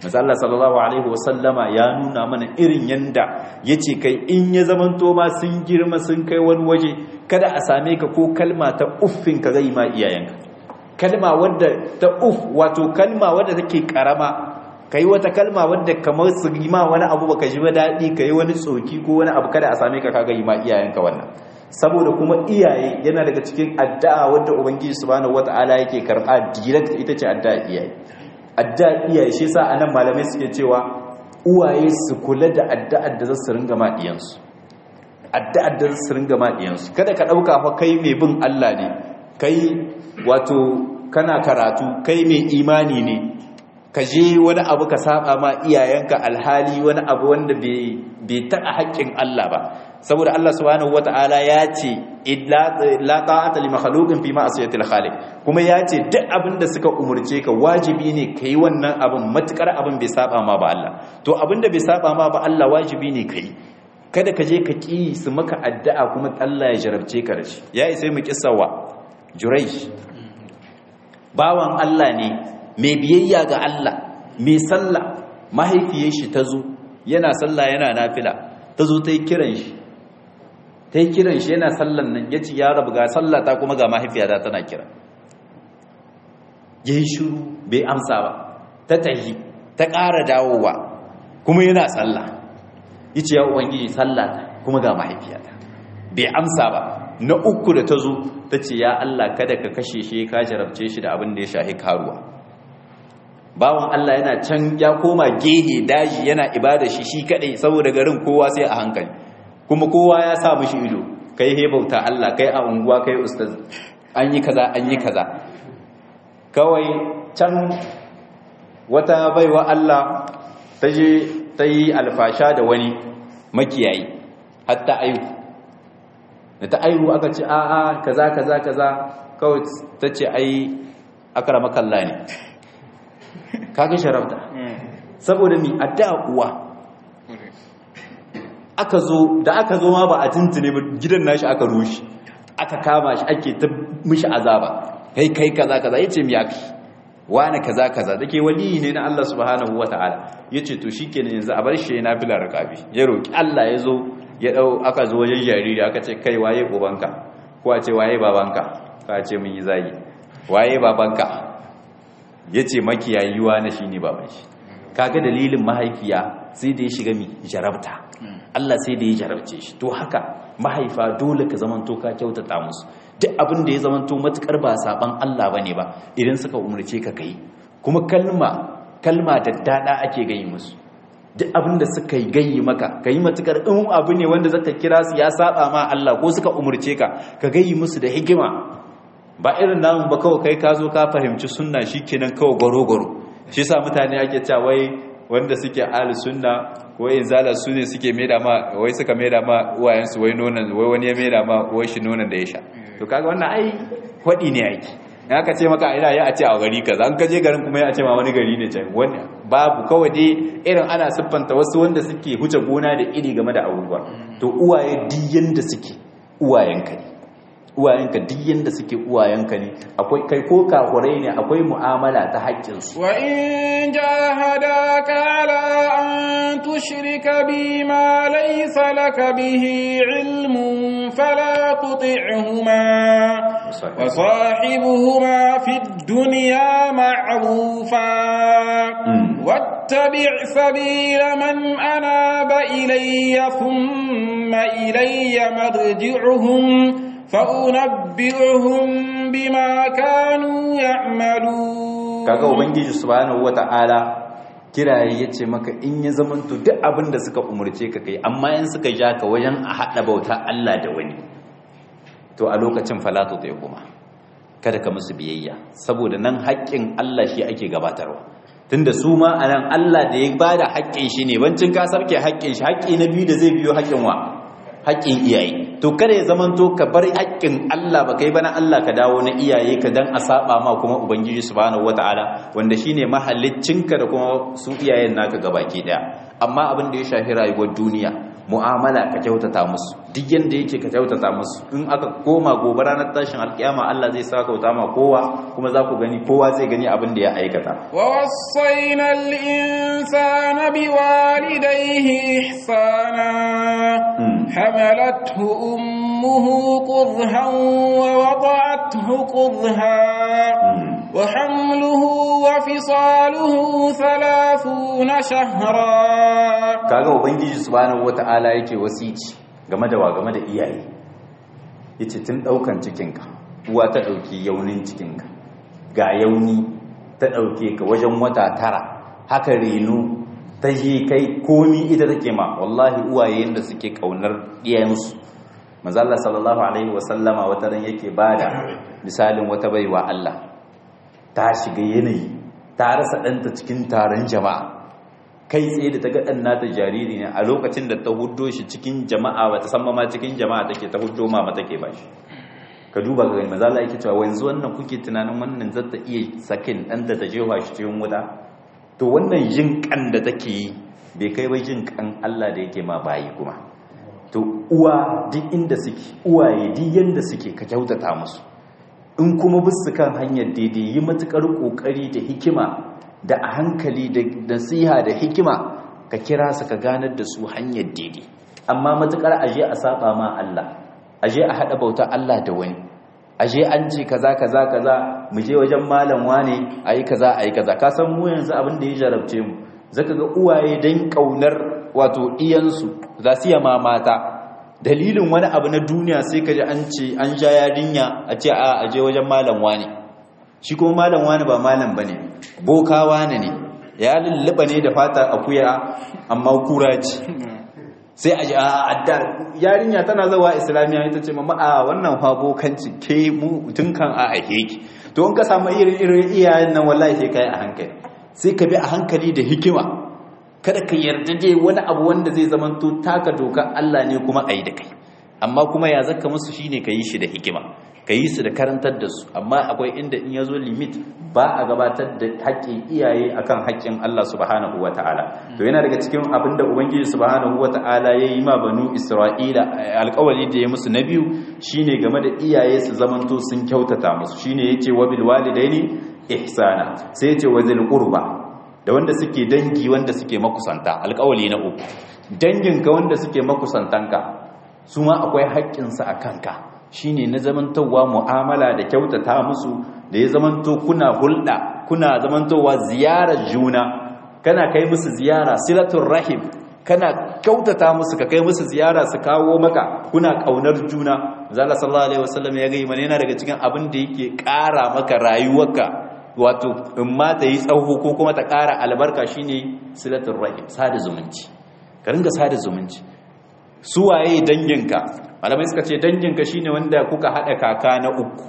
S2: Allah sallallahu alaihi wasallama ya nuna mana irin yanda yace kai in ya zamanto ma sun girma sun kai wani waje kada a same ka ko kalma ta uffin ka zai ma iyayenka kalma wadda ta uff wato kalma wadda take karama kai wata kalma wadda kamar su yi ma wani abu baka ji ba daɗi kai wani tsoki ko wani abu kada a same ka kaga yi ma iyayenka wannan saboda kuma iyaye yana daga cikin addu'a wadda ubangiji subhanahu wata'ala yake karɓa direct ita ce addu'a iyaye addu'a iyaye shi yasa anan malamai suke cewa uwaye su kula da addu'ar da za su ringa ma diyansu addu'ar da za su ringa ma diyansu kada ka dauka fa kai mai bin Allah ne kai wato kana karatu kai mai imani ne ka je wani abu ka saba ma iyayenka alhali wani abu wanda bai taɓa haƙƙin Allah ba saboda Allah subhanahu wata'ala ya ce la ta'ata li makhluqin fi ma'siyatil khaliq kuma ya ce duk abin da suka umurce ka wajibi ne kai wannan abin matukar abin bai saba ma ba Allah to abin da bai saba ma ba Allah wajibi ne kai kada ka je ka ki su maka addu'a kuma Allah ya jarabce ka da shi yayi sai mu kissawa Juraysh bawan Allah ne mai biyayya ga Allah mai sallah mahaifiyar shi ta zo yana sallah yana nafila ta zo ta yi kiran shi ta yi kiran shi yana sallan nan ya ci ya rabu ga sallata kuma ga mahaifiyata tana kira ya yi shuru bai amsa ba ta tahi ta ƙara dawowa kuma yana sallah ya ce ya ubangiji sallata kuma ga mahaifiyata bai amsa ba na uku da ta zo ta ce ya Allah kada ka kashe shi ka jarabce shi da abin da ya shahi karuwa bawan Allah yana can ya koma gehe daji yana ibada shi shi kadai saboda garin kowa sai a hankali kuma kowa ya sa mishi ido kai he bauta Allah kai a unguwa kai ustaz an yi kaza an yi kaza kawai can wata baiwa Allah ta je ta yi alfasha da wani makiyayi hatta ayu da ta ayu aka ce a'a kaza kaza kaza kawai ta ce ai akramakallah ne kaga sharafta saboda mi addu'a uwa aka zo da aka zo ma ba a tuntune ba gidan nashi aka rushe aka kama shi ake ta mishi azaba kai kai kaza kaza yace mi yaki wani kaza kaza dake wali ne na Allah subhanahu wataala yace to shikenan yanzu a bar shi na fila rakabi ya roki Allah ya zo ya dau aka zo wajen jariri aka ce kai waye ubanka ko a ce waye babanka ka ce mun yi zagi waye babanka ya ce makiyayuwa na shi ne baban shi kaga dalilin mahaifiya sai da ya shiga mi jarabta Allah sai da ya jarabce shi to haka mahaifa dole ka zamanto ka kyautata musu duk abin da ya zamanto matukar ba saban Allah bane ba idan suka umurce ka kai kuma kalma kalma da dada ake gayi musu duk abin da suka yi gayi maka kai matukar in abu ne wanda zaka kira su ya saba ma Allah ko suka umurce ka ka gayi musu da hikima ba irin namun ba kawai kai ka zo ka fahimci sunna shikenan kawai gwaro-gwaro shi sa mutane ake cewa wai wanda suke ahli sunna ko yin zala su ne suke maida ma wai suka maida ma uwayensu wai nonon wai wani ya maida ma uwar shi nonon da ya sha to kaga wannan ai hwadi ne aiki in aka ce maka ina ya a ce a gari kaza an kaje garin kuma ya ce ma wani gari ne can wani babu kawai dai irin ana siffanta wasu wanda suke huce gona da iri game da abubuwa to uwaye diyan da suke uwayenka ne uwayenka duk yanda suke uwayenka ne akwai kai ko kafurai ne akwai mu'amala ta haƙƙinsu
S1: wa in jahadaka ala an tushrika bi ma laysa laka bihi ilmun fala tuti'huma wa sahibuhuma fid dunya ma'rufa wattabi' sabila man anaba ilayya thumma ilayya marji'uhum فأنبئهم بما كانوا يعملون
S2: kaga ubangiji subhanahu wata'ala kiraye yace maka in ya zamanto duk abin da suka umurce ka kai amma in suka ja ka wajen a hada bauta Allah da wani to a lokacin falatu zai kuma kada ka musu biyayya saboda nan haƙƙin Allah shi ake gabatarwa tunda su ma anan Allah da ya bada haƙƙin shi ne bancin ka sarke haƙƙin shi haƙƙi na biyu da zai biyo haƙƙin wa haƙƙin iyaye to kada ya zamanto ka bar haƙƙin Allah ba kai bana Allah ka dawo na iyaye ka dan a saba ma kuma ubangiji subhanahu wataala wanda shine mahallicinka da kuma su iyayen naka gabaki daya amma abin da ya shafi rayuwar duniya mu'amala ka kyautata musu duk yanda yake ka kyautata musu in aka koma gobe ranar tashin alkiyama Allah zai sa kauta ma kowa kuma za ku gani kowa zai gani abin da ya aikata
S1: wa wasaina al-insana biwalidayhi ihsana hamalathu ummuhu qurhan wa wada'athu qurha wa hamluhu wa fisaluhu 30 shahra
S2: kaga ubangiji subhanahu wata'ala yake wasici game da wa game da iyaye yace tun daukan cikinka uwa ta dauki yaunin cikinka ga yauni ta dauke ka wajen wata tara haka reno ta yi kai komi ita take ma wallahi uwaye yanda suke kaunar iyayensu manzo Allah sallallahu alaihi wasallama wata ran yake bada misalin wata baiwa Allah ta shiga yanayi ta rasa ɗanta cikin taron jama'a kai tsaye da ta ga ɗan nata jariri ne a lokacin da ta huddo shi cikin jama'a ba ta san ma cikin jama'a take ta huddo mama take ba shi ka duba ga gani maza Allah yake cewa wanzu wannan kuke tunanin wannan zata iya sakin ɗan da ta jefa shi cikin wuta to wannan jin kan da take yi bai kai ba jin kan Allah da yake ma bayi kuma to uwa duk inda suke uwaye duk yanda suke ka kyautata musu in kuma bisu kan hanyar daidai yi matukar kokari da hikima da a hankali da nasiha da hikima ka kira su ka ganar da su hanyar daidai amma matukar aje a saba ma Allah aje a hada bauta Allah da wani aje an ce kaza kaza kaza mu je wajen malam wane ayi kaza ayi kaza ka san mu yanzu abin da ya jarabce mu zaka ga uwaye dan kaunar wato iyansu za su yama mata dalilin wani abu na duniya sai ka ji an ce an ja yarinya a ce a aje wajen malam wane shi kuma malam wani ba malam bane boka wani ne ya lulluɓa ne da fata akuya amma kura ce sai a ji a adda yarinya tana zawa islamiya ita ce mamma a wannan fa bokanci ke mu tun kan a ake ki to in ka samu irin irin iyayen nan wallahi sai kai a hankali sai ka bi a hankali da hikima kada ka yarda dai wani abu wanda zai zama to taka doka Allah ne kuma ayi da kai amma kuma ya zaka musu shine ka yi shi da hikima ka yi su da karantar da su amma akwai inda in ya zo limit ba a gabatar da haƙƙin iyaye akan haƙƙin Allah subhanahu wa ta'ala to yana daga cikin abin da ubangiji subhanahu wa ta'ala ya yi ma banu isra'ila alƙawari da ya musu na biyu shine game da iyaye su zamanto sun kyautata musu shine yace wa bil walidaini ihsana sai yace wa zil qurba da wanda suke dangi wanda suke makusanta alƙawari na uku danginka wanda suke makusantanka su ma akwai haƙƙinsa a kanka shine na zamantowa mu'amala da kyautata musu da ya zamanto kuna hulɗa kuna zamantowa ziyarar juna kana kai musu ziyara silatul rahim kana kyautata musu ka kai musu ziyara su kawo maka kuna kaunar juna zalla sallallahu alaihi wasallam ya gai mana yana daga cikin abin da yake ƙara maka rayuwarka wato in ma ta yi tsawo ko kuma ta ƙara albarka shine silatul rahim sada zumunci ka ringa sada zumunci su waye danginka malamai suka ce danginka shine wanda kuka hada kaka na uku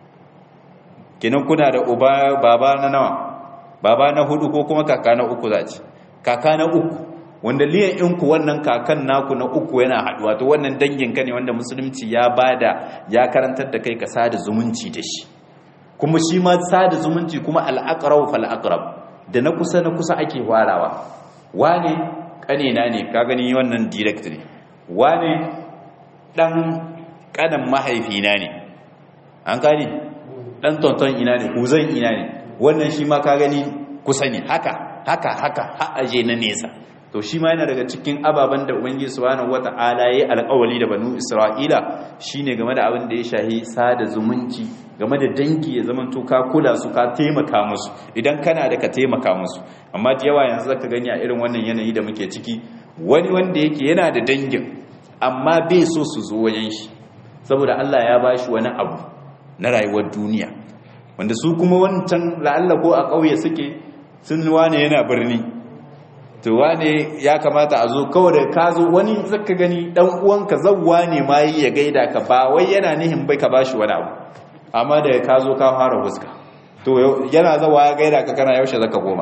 S2: kinan kuna da uba baba na nawa baba na hudu ko kuma kaka na uku zaci kaka na uku wanda liyan inku wannan kakan naku na uku yana haduwa to wannan danginka ne wanda musulunci ya bada ya karantar da kai ka sada zumunci da shi kuma shi ma sada zumunci kuma al-aqrab fal aqrab da na kusa na kusa ake warawa wane kanena ne ka gani wannan direct ne wane dan kanan mahaifina ne an gani dan tonton ina ne kuzan ina ne wannan shi ma ka gani kusa ne haka haka haka ha'aje na nesa to shi ma yana daga cikin ababen da ubangiji subhanahu wata'ala yayi alƙawari da banu isra'ila shine game da abin da ya shahi sada zumunci game da dangi ya zaman to ka kula su ka taimaka musu idan kana da ka taimaka musu amma da yawa yanzu zaka gani a irin wannan yanayi da muke ciki wani wanda yake yana da dangin amma bai so su zo wajen shi saboda Allah ya bashi wani abu na rayuwar duniya wanda su kuma wancan la'alla ko a ƙauye suke sun wane yana birni to wane ya kamata a zo kawai da ka zo wani zaka gani dan uwanka zawwa ne ma yi ya gaida ka ba wai yana nihin bai ka bashi wani abu amma da ka zo ka fara fuska to yana zawa ya gaida ka kana yaushe zaka goma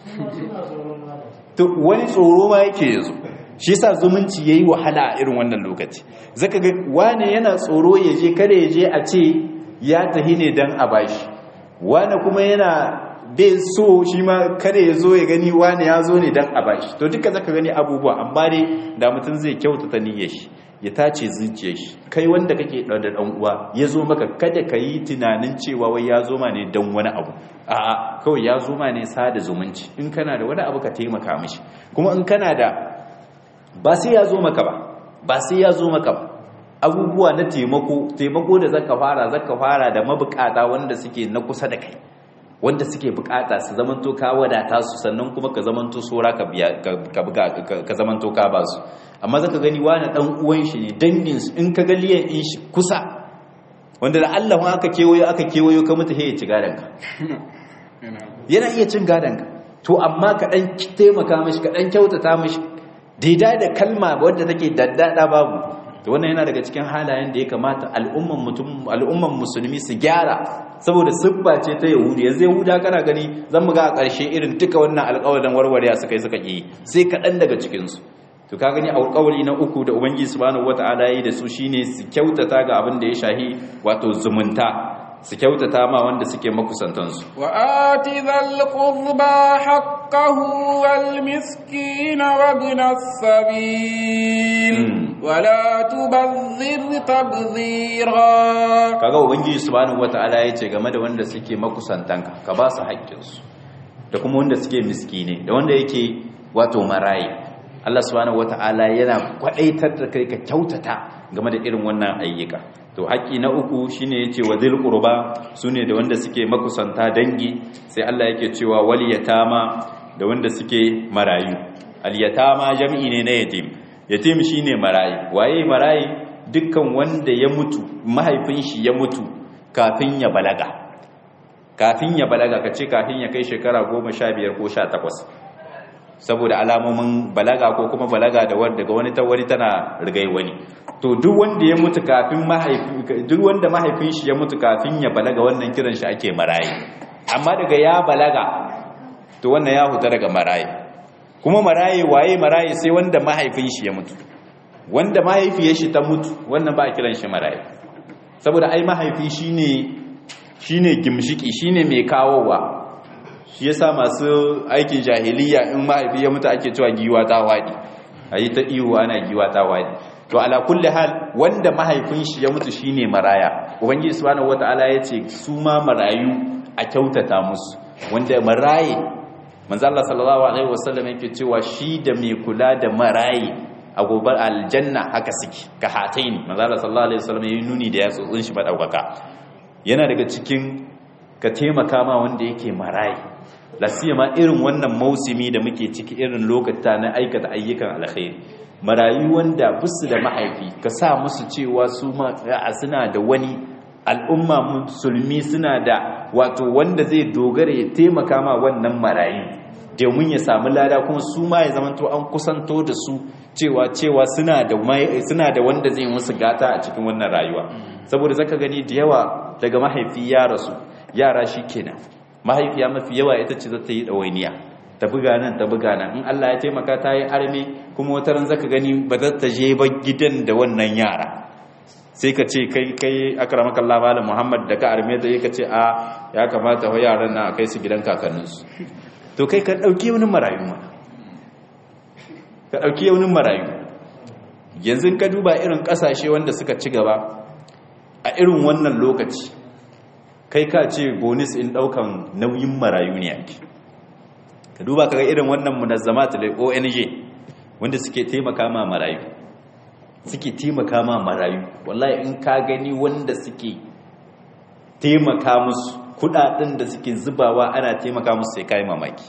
S2: to wani tsoro ma yake yazo shi yasa zumunci yayi wahala a irin wannan lokaci zaka ga wane yana tsoro ya je kada ya je a ce ya tahi ne dan a bashi wane kuma yana bai so shi ma kada ya zo ya gani wani ya zo ne dan a bashi to duka zaka gani abubuwa amma dai da mutum zai kyautata niyyar shi ya tace zuciyar shi kai wanda kake da dan uwa ya zo maka kada ka yi tunanin cewa wai ya zo ma ne dan wani abu a'a kawai ya zo ma ne sada zumunci in kana da wani abu ka taimaka mishi kuma in kana da ba sai ya zo maka ba ba sai ya zo maka ba abubuwa na taimako taimako da zaka fara zaka fara da mabukata wanda suke na kusa da kai wanda suke bukata su zamanto ka wadata su sannan kuma ka zamanto sora ka biya ka buga ka zamanto ka ba su amma zaka gani wani dan uwan shi ne dangin su in ka ga liyan in shi kusa wanda da Allah ma aka kewayo aka kewayo ka mutu ya ci gadan ka yana iya cin gadan ka to amma ka dan taimaka mishi ka dan kyautata mishi daidai da kalma wadda take daddada babu to wannan yana daga cikin halayen da ya kamata al'umman mutum al'umman musulmi su gyara saboda siffa ce ta yahudi yanzu yahuda kana gani zan mu ga a ƙarshe irin duka wannan alƙawarin warware suka yi suka yi sai kaɗan daga cikin su to ka gani alƙawari na uku da ubangiji subhanahu wata'ala yi da su shine su kyautata ga abin da ya shahi wato zumunta su kyautata ma wanda suke makusantansu
S1: wa ati dhal qurba haqqahu wal miskin wa ibn as-sabil wa la tubadhir tabdhira
S2: kaga ubangiji subhanahu wataala yace game da wanda suke makusantanka ka ba su haƙƙinsu da kuma wanda suke miskine da wanda yake wato marayi Allah subhanahu wataala yana kwadaitar da kai ka kyautata game da irin wannan ayyuka to haƙƙi na uku shine yace wa dhil qurba sune da wanda suke makusanta dangi sai Allah yake cewa wal yatama da wanda suke marayu al yatama jam'i ne na yatim yatim shine marayi waye marayi dukkan wanda ya mutu mahaifin shi ya mutu kafin ya balaga kafin ya balaga kace kafin ya kai shekara 15 ko 18 saboda alamomin balaga ko kuma balaga da wanda daga wani ta wani tana rigai wani to duk wanda ya mutu kafin mahaifi duk wanda mahaifin shi ya mutu kafin ya balaga wannan kiran shi ake marayi amma daga ya balaga to wannan ya huta daga marayi kuma marayi waye marayi sai wanda mahaifin shi ya mutu wanda mahaifiyar shi ta mutu wannan ba a kiran shi marayi saboda ai mahaifi shine shine gimshiki shine mai kawowa shi yasa masu aikin jahiliya in mahaifi ya mutu ake cewa giwa ta wadi ayi ta iyo ana giwa ta wadi to ala kulli hal wanda mahaifin shi ya mutu shine maraya ubangiji subhanahu wataala yace su ma marayu a kyautata musu wanda maraye manzo Allah sallallahu alaihi wasallam yake cewa shi da mai kula da maraye a gobar aljanna haka suke ka hataini manzo Allah sallallahu alaihi wasallam yayi nuni da yatsotsin shi madaukaka yana daga cikin ka taimaka ma wanda yake maraye lasiyama irin wannan mausimi da muke ciki irin lokata na aikata ayyukan alkhairi marayu wanda busu da mahaifi ka sa musu cewa su ma suna da wani al'umma musulmi suna da wato wanda zai dogara ya taimaka ma wannan marayu domin ya samu lada kuma su ma ya zamanto an kusanto da su cewa cewa suna da suna da wanda zai musu gata a cikin wannan rayuwa saboda zaka gani da yawa daga mahaifi ya rasu yara shikenan mahaifiya mafi yawa ita ce za ta yi ɗawainiya ta buga nan ta buga nan in Allah ya taimaka ta yi arme kuma wata ran zaka gani ba za ta je ba gidan da wannan yara sai ka ce kai kai akramaka Allah malam Muhammad da ka arme ta ka ce a ya kamata wa yaran na kai su gidan kakanninsu to kai ka dauki wani marayu ma ka dauki wani marayu yanzu ka duba irin kasashe wanda suka ci gaba a irin wannan lokaci kai ka ce bonus in daukan nauyin marayu ne ake ka duba kaga irin wannan munazzamat da ONG wanda suke taimaka ma marayu suke taimaka ma marayu wallahi in ka gani wanda suke taimaka musu kudaden da suke zubawa ana taimaka musu sai kai mamaki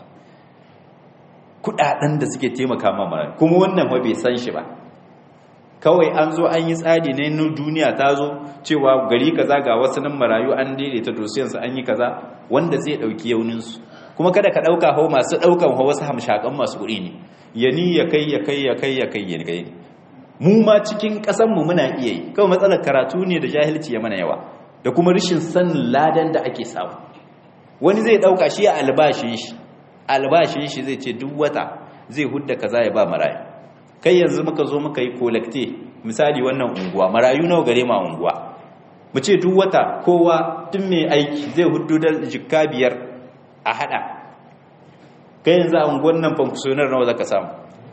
S2: kudaden da suke taimaka ma marayu kuma wannan ba bai san shi ba kawai an zo an yi tsari ne na duniya ta zo cewa gari kaza ga wasu nan marayu an daidaita dosiyansu an yi kaza wanda zai dauki yauninsu kuma kada ka dauka hau masu daukan hau wasu hamshakan masu kuɗi ne ya ni ya kai ya kai ya kai ya kai ya kai mu ma cikin ƙasanmu muna iya yi kawai matsalar karatu ne da jahilci ya mana yawa da kuma rashin sanin ladan da ake samu wani zai dauka shi a albashin shi albashin shi zai ce duk wata zai hudda kaza ya ba marayu kai yanzu muka zo muka yi kolekte misali wannan unguwa marayu nawa gare ma unguwa mu ce duk wata kowa tun mai aiki zai hudu da jikka biyar a hada kai yanzu a unguwan nan fankusonar nawa zaka samu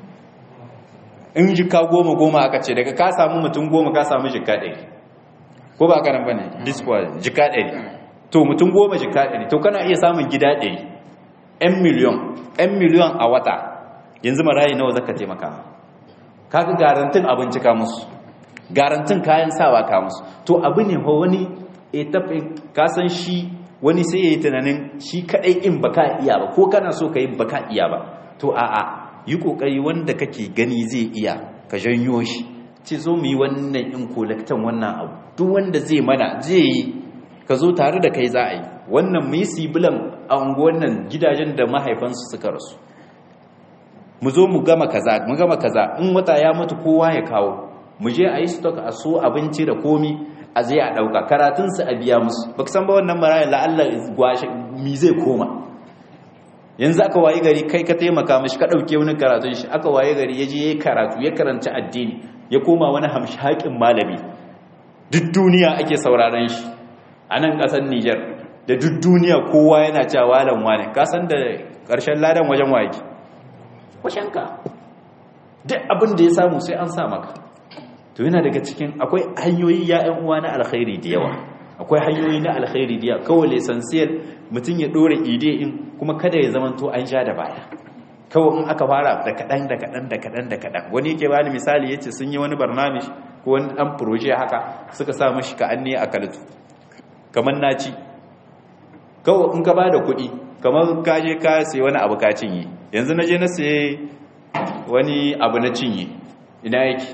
S2: in jika goma goma aka ce daga ka samu mutum goma ka samu jika ɗari ko ba ka nan ba ne discord jika ɗari to mutum goma jika ɗari to kana iya samun gida ɗari 'yan miliyon 'yan miliyon a wata yanzu marayi nawa zaka taimaka kaga garantin abinci ka musu garantin kayan sawa ka musu to abu ne ho wani etape ka san shi wani sai yayi tunanin shi kadai in baka iya ba ko kana so kai baka iya ba to a'a yi kokari wanda kake gani zai iya ka janyo shi ce zo mu yi wannan in kolektan wannan abu duk wanda zai mana zai yi ka zo tare da kai za a yi wannan mu yi sibilan a unguwan nan gidajen da mahaifansu suka rasu mu zo mu gama kaza mu gama kaza in wata ya mutu kowa ya kawo mu je a yi stock a so abinci da komi a zai a ɗauka karatunsu a biya musu ba san ba wannan maraya la'alla gwashe mi zai koma yanzu aka waye gari kai ka taimaka mashi ka ɗauke wani karatun shi aka waye gari ya je ya karatu ya karanci addini ya koma wani hamshakin malami duk duniya ake sauraron shi a nan ƙasar Nijar da duk duniya kowa yana cewa walan wane ka san da ƙarshen ladan wajen wake wajenka duk abin da ya samu sai an sa maka to yana daga cikin akwai hanyoyi ya ƴan uwa na alkhairi da yawa akwai hanyoyi na alkhairi da yawa kawai lesansiyar mutum ya dora ide in kuma kada ya zamanto an sha da baya kawai in aka fara da kaɗan da kaɗan da kaɗan da kaɗan wani yake bani misali ya ce sun yi wani barnamish ko wani ɗan proje haka suka sa mashi ka an ne a kalatu kamar na ci kawai in ka ba da kuɗi kamar ka je ka sai wani abu ka cinye yanzu na je na sai wani abu na cinye ina yake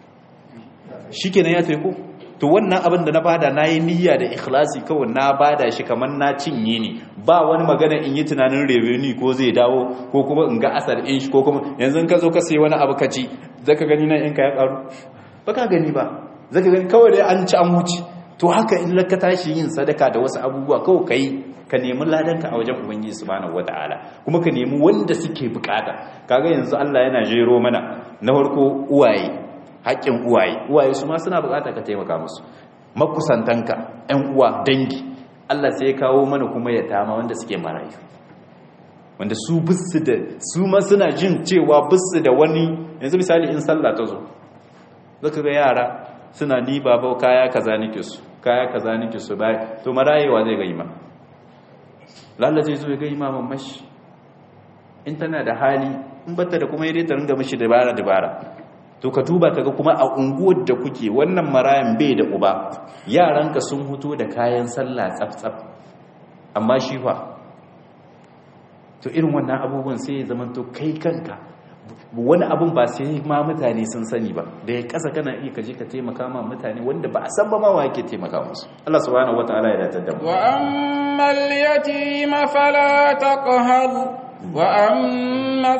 S2: shi kenan ya taiko to wannan abin da na bada na yi niyya da ikhlasi kawai na bada shi kamar na cinye ne ba wani magana in yi tunanin revenue ko zai dawo ko kuma in ga asar in shi ko kuma yanzu ka zo ka sai wani abu ka ci zaka gani nan in ka ya karu ba ka gani ba zaka gani kawai dai an ci an wuce to haka in ka tashi yin sadaka da wasu abubuwa kawai kai ka nemi ladanka a wajen ubangiji subhanahu wataala kuma ka nemi wanda suke bukata kaga yanzu Allah yana jero mana na farko uwaye haƙƙin uwaye uwaye su ma suna bukata ka taimaka musu makusantanka ƴan uwa dangi Allah sai ya kawo mana kuma ya tama wanda suke marayu wanda su bisu da su ma suna jin cewa bisu da wani yanzu misali in sallah ta zo zaka ga yara suna ni baba kaya kaza nake su kaya kaza nake su bai to marayewa zai ga ima lalla zai zo ya ga imaman mashi in tana da hali in bata da kuma yadda ta ringa mashi dabara dabara to ka duba kaga kuma a unguwar da kuke wannan marayan bai da uba yaranka sun huto da kayan sallah tsaf-tsaf amma shi fa to irin wannan abubuwan sai ya zama to kai kanka wani abun ba sai ma mutane sun sani ba da ya kasa kana iya kaje ka taimaka ma mutane wanda ba a san ba ma wa yake taimaka musu Allah subhanahu wataala ya datar da mu
S1: wa ammal yatima fala taqhar wa amma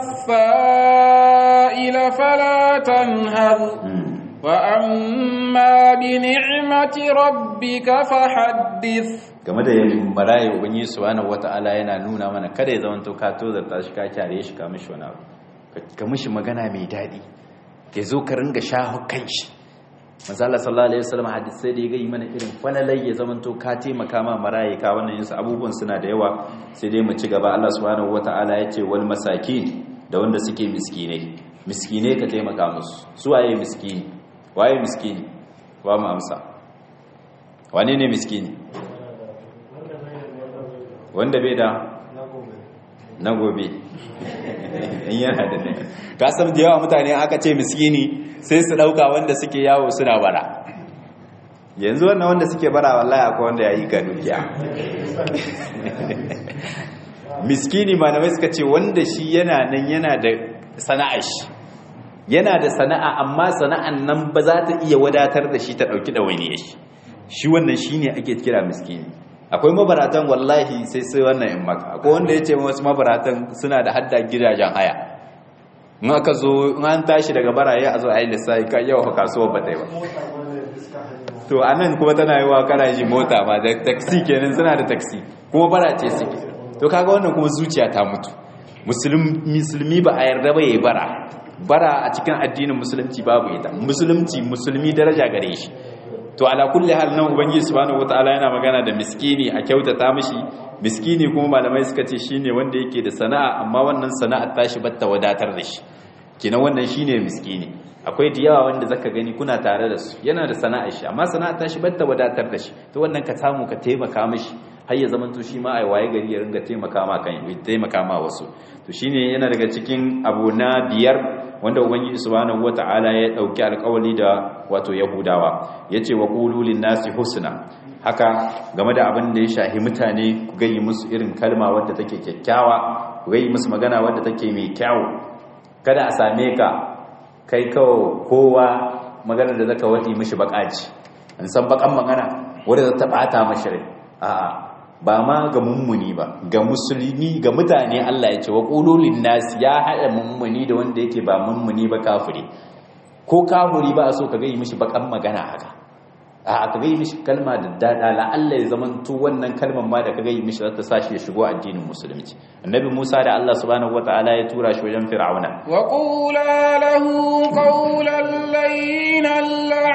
S1: as-sa'ila fala tanhar wa amma bi ni'mati rabbika fahaddith
S2: game da yin marayi ubangiji subhanahu wataala yana nuna mana kada ya zama to ka tozarta shi ka kyare shi ka mishi wani abu ka mishi magana mai daɗi ya zo ka ringa shahu kan shi mazala sallallahu alaihi wasallam hadisai da ya gai mana irin falalai ya zama to ka taimaka ma maraye ka wannan yinsu abubuwan suna da yawa sai dai mu ci gaba Allah subhanahu wataala ya ce wal masakin da wanda suke miskinai miskinai ka taimaka musu su waye miskini waye miskini wa mu amsa wane ne miskini wanda bai da na gobe in yana da ne kasar da yawa mutane aka ce miskini sai su dauka wanda suke yawo suna bara yanzu wannan wanda suke bara wallahi akwai wanda ya yi ga dukiya miskini malamai suka ce wanda shi yana nan yana da sana'ar shi yana da sana'a amma sana'an nan ba za ta iya wadatar da shi ta dauki ɗawainiyar shi shi wannan shine ake kira miskini akwai mabaratan wallahi sai sai wannan in maka akwai wanda ya ce wasu mabaratan suna da hadda gidajen haya in aka zo in an tashi daga baraye a zo a yi lissafi kan yau kasuwar ba ta yi ba to a nan kuma tana yi wa karaji mota ma da taksi kenan suna da taksi kuma bara ce suke to kaga wannan kuma zuciya ta mutu musulmi ba a yarda ba ya yi bara bara a cikin addinin musulunci babu ita musulunci musulmi daraja gare shi to ala kulli hal nan ubangiji subhanahu wataala yana magana da miskini a kyautata mishi miskini kuma malamai suka ce shine wanda yake da sana'a amma wannan sana'ar tashi batta wadatar da shi kenan wannan shine miskini akwai da yawa wanda zaka gani kuna tare da su yana da sana'ar shi amma sana'ar tashi batta wadatar da shi to wannan ka samu ka taimaka mishi har ya zama to shi ma ai waye gari ya ringa taimaka ma kan taimaka ma wasu to shine yana daga cikin abu na biyar wanda ubangiji subhanahu wataala ya dauki alƙawari da wato yahudawa yace wa qulu nasi husna haka game da abin da ya shahi mutane ku gayi musu irin kalma wadda take kyakkyawa ku gayi musu magana wadda take mai kyau kada a same ka kai kawo kowa magana da zaka wadi mishi bakaci an san bakan magana wadda za ta bata mashi rai a'a ba ma ga mummuni ba ga musulmi ga mutane Allah ya ce wa qululin nas ya hada mummuni da wanda yake ba mummuni ba kafiri ko kafiri ba a so ka ga yi mishi bakan magana haka a ka ga yi mishi kalma da dada la Allah ya zaman to wannan kalman ma da ka ga yi mishi zata sashi ya shigo addinin musulunci annabi Musa da Allah subhanahu wataala ya tura shi wajen fir'auna
S1: wa qula lahu qawlan layyinan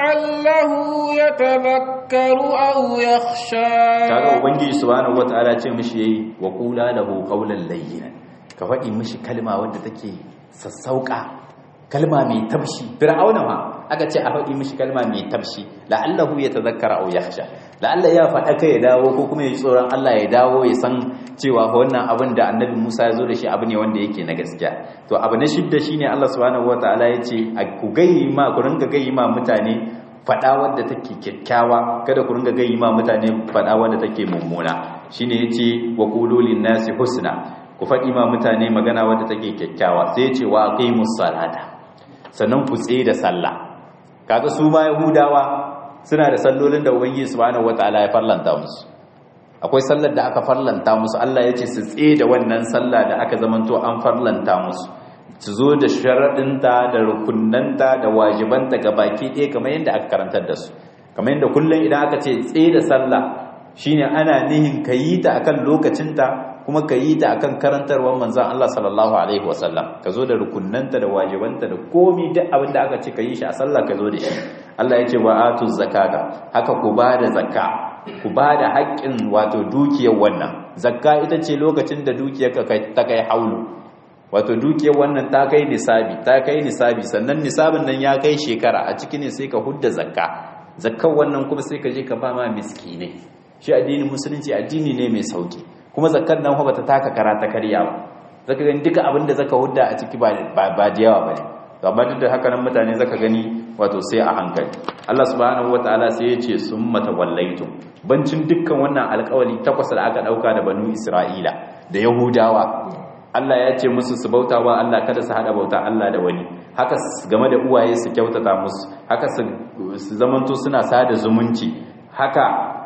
S1: la'allahu yatadhakkaru aw yakhsha
S2: kaga ubangiji subhanahu wataala ce mishi yayi wa qula lahu qawlan layyinan ka faɗi mishi kalma wadda take sassauka kalma mai tabshi fir'auna ma aka ce a faɗi mishi kalma mai tabshi la'allahu yatadhakkara aw yakhsha la'alla ya faɗa kai ya dawo ko kuma ya ji tsoron Allah ya dawo ya san cewa wannan abin da annabi Musa ya zo da shi abu ne wanda yake na gaskiya to abu na shidda shine Allah subhanahu wataala ya ce ku gayi ma ku ringa gayi ma mutane faɗa wadda take kyakkyawa kada ku ringa gayi ma mutane faɗa wadda take mummuna shine yace wa qulu nasi husna ku faɗi ma mutane magana wadda take kyakkyawa sai yace wa aqimus salata sannan ku tsaye da sallah kaga su ma yahudawa suna da sallolin da ubangiji subhanahu wataala ya farlanta musu akwai sallar da aka farlanta musu Allah yace su tsaye da wannan sallah da aka zamanto an farlanta musu su zo da sharaɗinta da rukunanta da wajibanta ga baki ɗaya kamar yadda aka karantar da su kamar yadda kullum idan aka ce tsaye da sallah shine ana nihin ka yi ta akan lokacinta kuma ka yi ta akan karantarwar manzan Allah sallallahu alaihi wasallam ka zo da rukunanta da wajibanta da komi duk abin da aka ce ka yi shi a sallah ka zo da shi Allah ya ce wa atu zakata haka ku ba da zakka ku ba da haƙƙin wato dukiyar wannan zakka ita ce lokacin da dukiyar ka ta kai haulu wato dukiyar wannan ta kai nisabi ta kai nisabi sannan nisabin nan ya kai shekara a ciki ne sai ka hudda zakka zakkan wannan kuma sai ka je ka ba ma miskinai shi addinin musulunci addini ne mai sauki kuma zakkan nan ba ta taka kara ta karya ba zaka gani duka abin da zaka hudda a ciki ba ba da yawa bane amma duk da haka nan mutane zaka gani wato sai a hankali Allah subhanahu wataala sai ya ce summa tawallaitum bancin dukkan wannan alƙawari takwas da aka dauka da banu Isra'ila da Yahudawa Allah ya ce musu su bauta wa Allah kada su hada bauta Allah da wani haka game da uwaye su kyautata musu haka su zamanto suna sada zumunci haka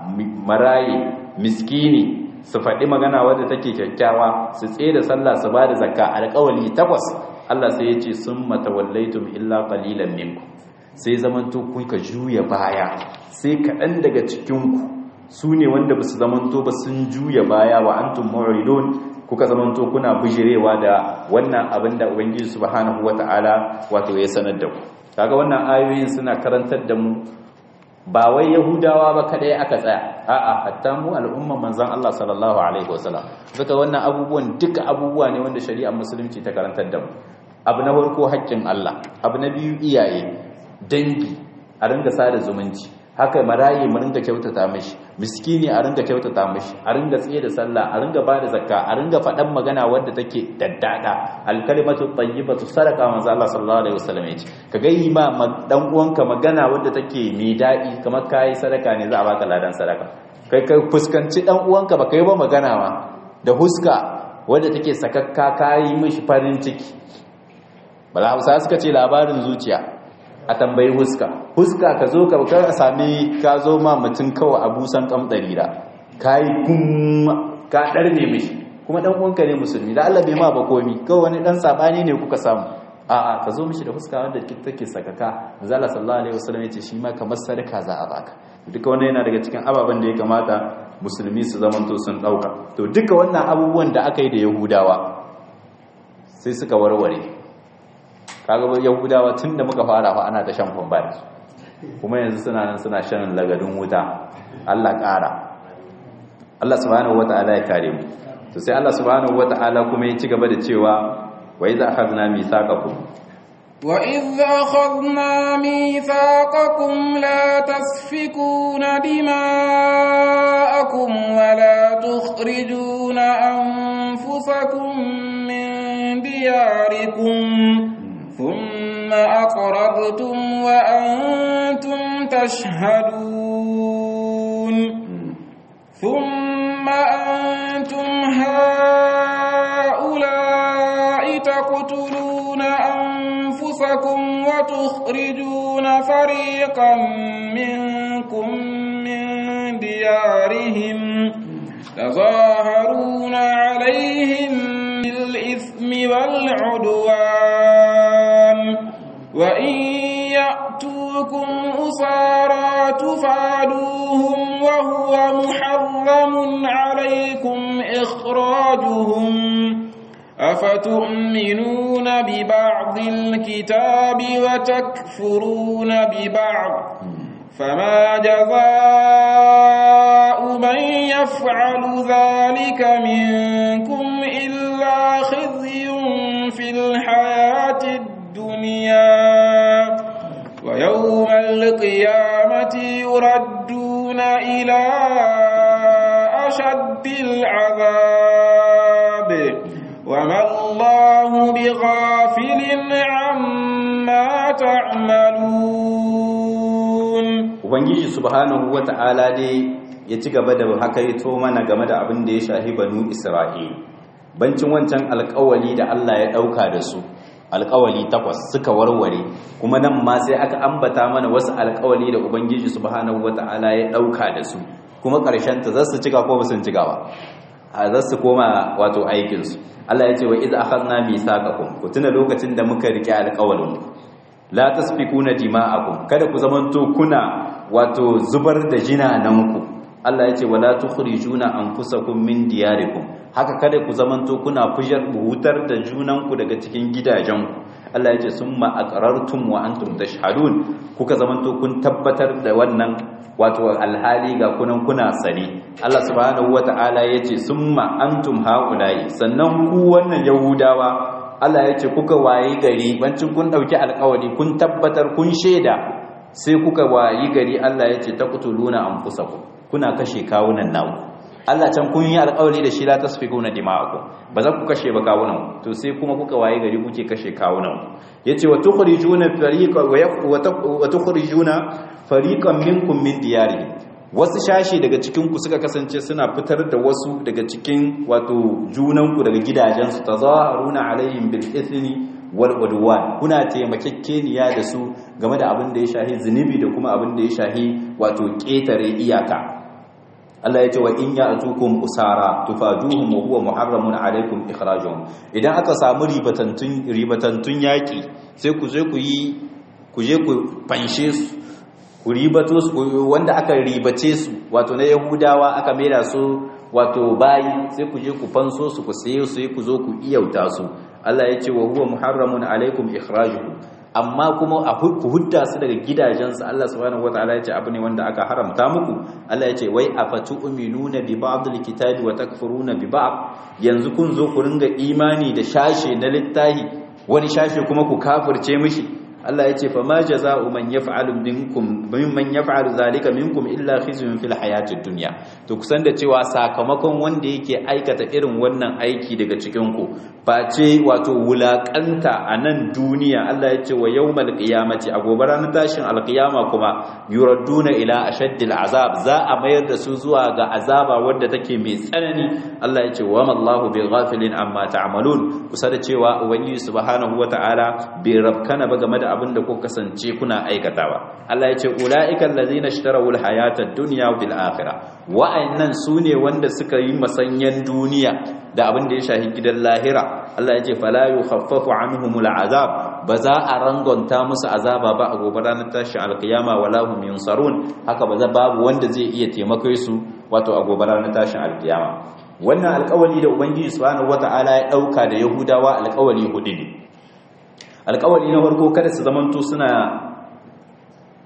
S2: maraye miskini su faɗi magana wadda take kyakkyawa su tsaye da sallah su ba da zakka alƙawali takwas Allah sai ya ce sun matawallaitum illa qalilan minkum sai zamanto kun ka juya baya sai kaɗan daga cikinku su ne wanda ba su zamanto ba sun juya baya wa antum mu'ridun kuka zamanto kuna bijirewa da wannan abin da ubangiji subhanahu wata'ala wato ya sanar da ku kaga wannan ayoyin suna karantar da mu ba wai yahudawa ba kadai aka tsaya a'a hatta mu al'umma manzon Allah sallallahu alaihi wasallam saka wannan abubuwan duka abubuwa ne wanda shari'ar musulunci ta karantar da mu abu na farko haƙƙin Allah abu na biyu iyaye dangi a ringa sada zumunci haka marayi mu ringa kyautata mishi miskini a ringa kyautata mishi a ringa tsaye da sallah a ringa bada zakka a ringa faɗan magana wadda take daddada alkalimatu tayyibatu sadaqa manzo Allah sallallahu alaihi wasallam yace ka ga yi ma dan uwanka magana wadda take mai dadi kamar kai sadaka ne za a baka ladan sadaka kai kai fuskanci dan uwanka ba kai ba magana ma da huska wadda take sakakka kai mishi farin ciki bala Hausa suka ce labarin zuciya a tambayi huska huska ka zo ka ka sami ka zo ma mutum kawai a busan kamdari da kai kun ka darne mishi kuma dan uwanka ne musulmi da Allah bai ma ba komi kawai wani dan sabani ne kuka samu a'a ka zo mishi da huska wanda take sakaka manzo Allah sallallahu alaihi wasallam yace shi ma kamar sadaka za a baka duka wannan yana daga cikin ababen da ya kamata musulmi su zamanto sun dauka to duka wannan abubuwan da aka yi da yahudawa sai suka warware kaga yahudawa tun da muka fara fa ana ta shan kwamba da su kuma yanzu suna nan suna shan lagadin wuta Allah ƙara Allah subhanahu wata'ala ya kare mu to sai Allah subhanahu wata'ala kuma ya ci gaba da cewa wa idza akhadna mithaqakum
S1: wa idza akhadna mithaqakum la tasfikuna dima'akum wa la tukhrijuna anfusakum min diyarikum ثم أقررتم وأنتم تشهدون ثم أنتم هؤلاء تقتلون أنفسكم وتخرجون فريقا منكم من ديارهم تظاهرون عليهم بالإثم والعدوان وإن يأتوكم أسارى تفادوهم وهو محرم عليكم إخراجهم أفتؤمنون ببعض الكتاب وتكفرون ببعض فما جزاء من يفعل ذلك منكم إلا خزي في الحياة الدنيا ويوم القيامة يردون إلى أشد العذاب وما الله بغافل عما تعملون
S2: ubangiji subhanahu wata'ala dai ya ci gaba da haka ya to mana game da abin da ya shahi banu isra'il bancin wancan alkawali da Allah ya dauka da su alkawali takwas suka warware kuma nan ma sai aka ambata mana wasu alkawali da ubangiji subhanahu wata'ala ya dauka da su kuma karshen ta zasu cika ko ba sun cika ba a zasu koma wato aikin su Allah ya ce wa iz akhadna mithaqakum ku tuna lokacin da muka rike alkawalin la tasfikuna dima'akum kada ku zamanto kuna wato zubar da jinananku Allah ya ce wala tukhrijuna anfusakum min diyarikum haka kada ku zamanto kuna fujar buhutar da junanku daga cikin gidajenku Allah ya ce summa aqrartum wa antum tashhadun kuka zamanto kun tabbatar da wannan wato alhali ga kunan kuna sani Allah subhanahu wata'ala ya ce summa antum haula'i sannan ku wannan yahudawa Allah ya ce kuka wayi gari bancin kun dauki alkawari kun tabbatar kun sheda sai kuka wayi gari Allah ya ce taqtuluna anfusakum kuna kashe kawunan naku Allah can kun yi alkawari da shi la tasfikuna dima'akum ba za ku kashe ba kawunan to sai kuma kuka wayi gari kuke kashe kawunan yace wa tukhrijuna fariqan wa tukhrijuna fariqan minkum min diyarihim wasu shashi daga cikinku suka kasance suna fitar da wasu daga cikin wato junanku daga gidajensu ta zaharuna alayhim bil ithni wal udwan kuna taimakekeniya da su game da abin da ya shahi zunubi da kuma abin da ya shahi wato ketare iyaka Allah ya ce wa in ya'tukum usara tufaduhum wa huwa muharramun alaykum ikhrajuhum idan aka samu ribatantun ribatantun yaki sai ku je ku yi ku je ku fanshe su ku ribato su wanda aka ribace su wato na yahudawa aka mera su wato bayi sai ku je ku fanso su ku saye su ku zo ku iyauta su Allah ya ce wa huwa muharramun alaikum ikhrajuhum amma kuma a ku hudda su daga gidajensu Allah subhanahu wataala ya ce abu ne wanda aka haramta muku Allah ya ce wai afatu'minuna bi ba'd alkitabi wa takfuruna bi ba'd yanzu kun zo ku ringa imani da shashe na littahi wani shashe kuma ku kafirce mishi Allah ya ce fa ma jaza'u man yaf'alu minkum mimman yaf'alu zalika minkum illa khizyun fil hayatid dunya to kusan da cewa sakamakon wanda yake aikata irin wannan aiki daga cikin ku face wato wulakanta a nan duniya Allah ya ce wa yawmal qiyamati a gobe ranar tashin alqiyama kuma yuradduna ila ashaddil azab za a mayar da su zuwa ga azaba wadda take mai tsanani Allah ya ce wa mallahu bi ghafilin amma ta'malun kusa da cewa ubangiji subhanahu wata'ala bai rabkana ba game da abin da kuka kasance kuna aikatawa Allah ya ce ulaika allazina ishtaraw alhayata ad-dunya bil akhirah wa'annan sune wanda suka yi masanyan duniya da abin da ya shahi gidan lahira Allah ya ce fala yukhaffafu anhumul azab ba za a rangonta musu azaba ba a gobe ranar tashi alkiyama wala hum yunsarun haka ba za babu wanda zai iya taimake su wato a gobe ranar tashin alkiyama wannan alkawali da ubangiji subhanahu wataala ya dauka da yahudawa alkawali hudu ne alkawali na farko kada su zamanto suna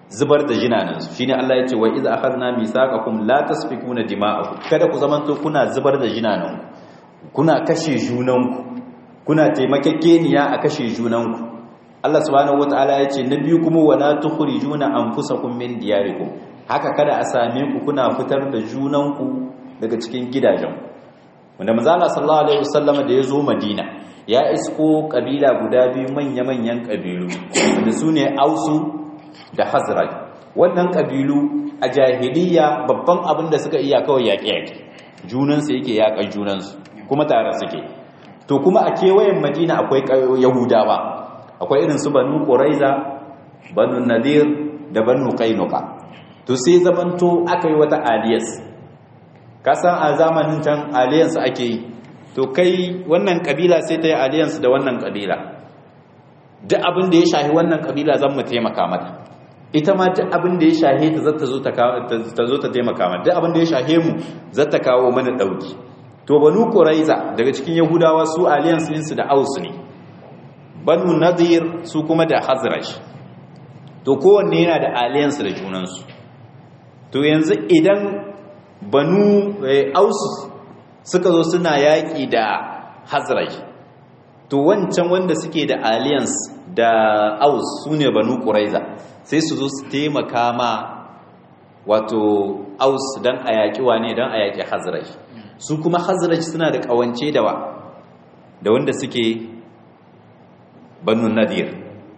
S2: zubar da jinanansu shine Allah ya ce wa iz akhadna misaqakum la tasfikuna dima'akum kada ku zamanto kuna zubar da jinananku kuna kashe junanku kuna taimakekeniya a kashe junanku Allah subhanahu wataala ya ce na biyu kuma wala tukhrijuna anfusakum min diyarikum haka kada a same ku kuna fitar da junanku daga cikin gidajenku wanda manzo Allah sallallahu alaihi wasallama da ya zo Madina ya isko kabila guda biyu manya-manyan kabilu wanda su ne Ausu da Hazraj wannan kabilu a jahiliya babban abin da suka iya kawai yaƙe-yaƙe junansu yake yaƙan junansu kuma tare suke to kuma a kewayen Madina akwai Yahudawa akwai irin su Banu Quraiza Banu Nadir da Banu Qainuqa to sai zamanto aka yi wata aliyas kasan a zamanin can alliance ake yi to kai wannan kabila sai ta yi alliance da wannan kabila duk abin da ya shahi wannan kabila zan mu taimaka mata ita ma duk abin da ya shahe ta zata zo ta zo ta taimaka mata duk abin da ya shahe mu zata kawo mana dauki to banu quraiza daga cikin yahudawa su alliance ɗinsu da aus ne banu nadir su kuma da hazraj to kowanne yana da alliance da junansu to yanzu idan banu aus suka zo suna yaƙi da hazrai to wancan wanda suke da alliance da aus su ne banu ƙuraiza sai su zo su taimaka ma wato aus don a yaƙi wane don a yaƙi hazrai su kuma hazrai suna da ƙawance da wa da wanda suke banu nadir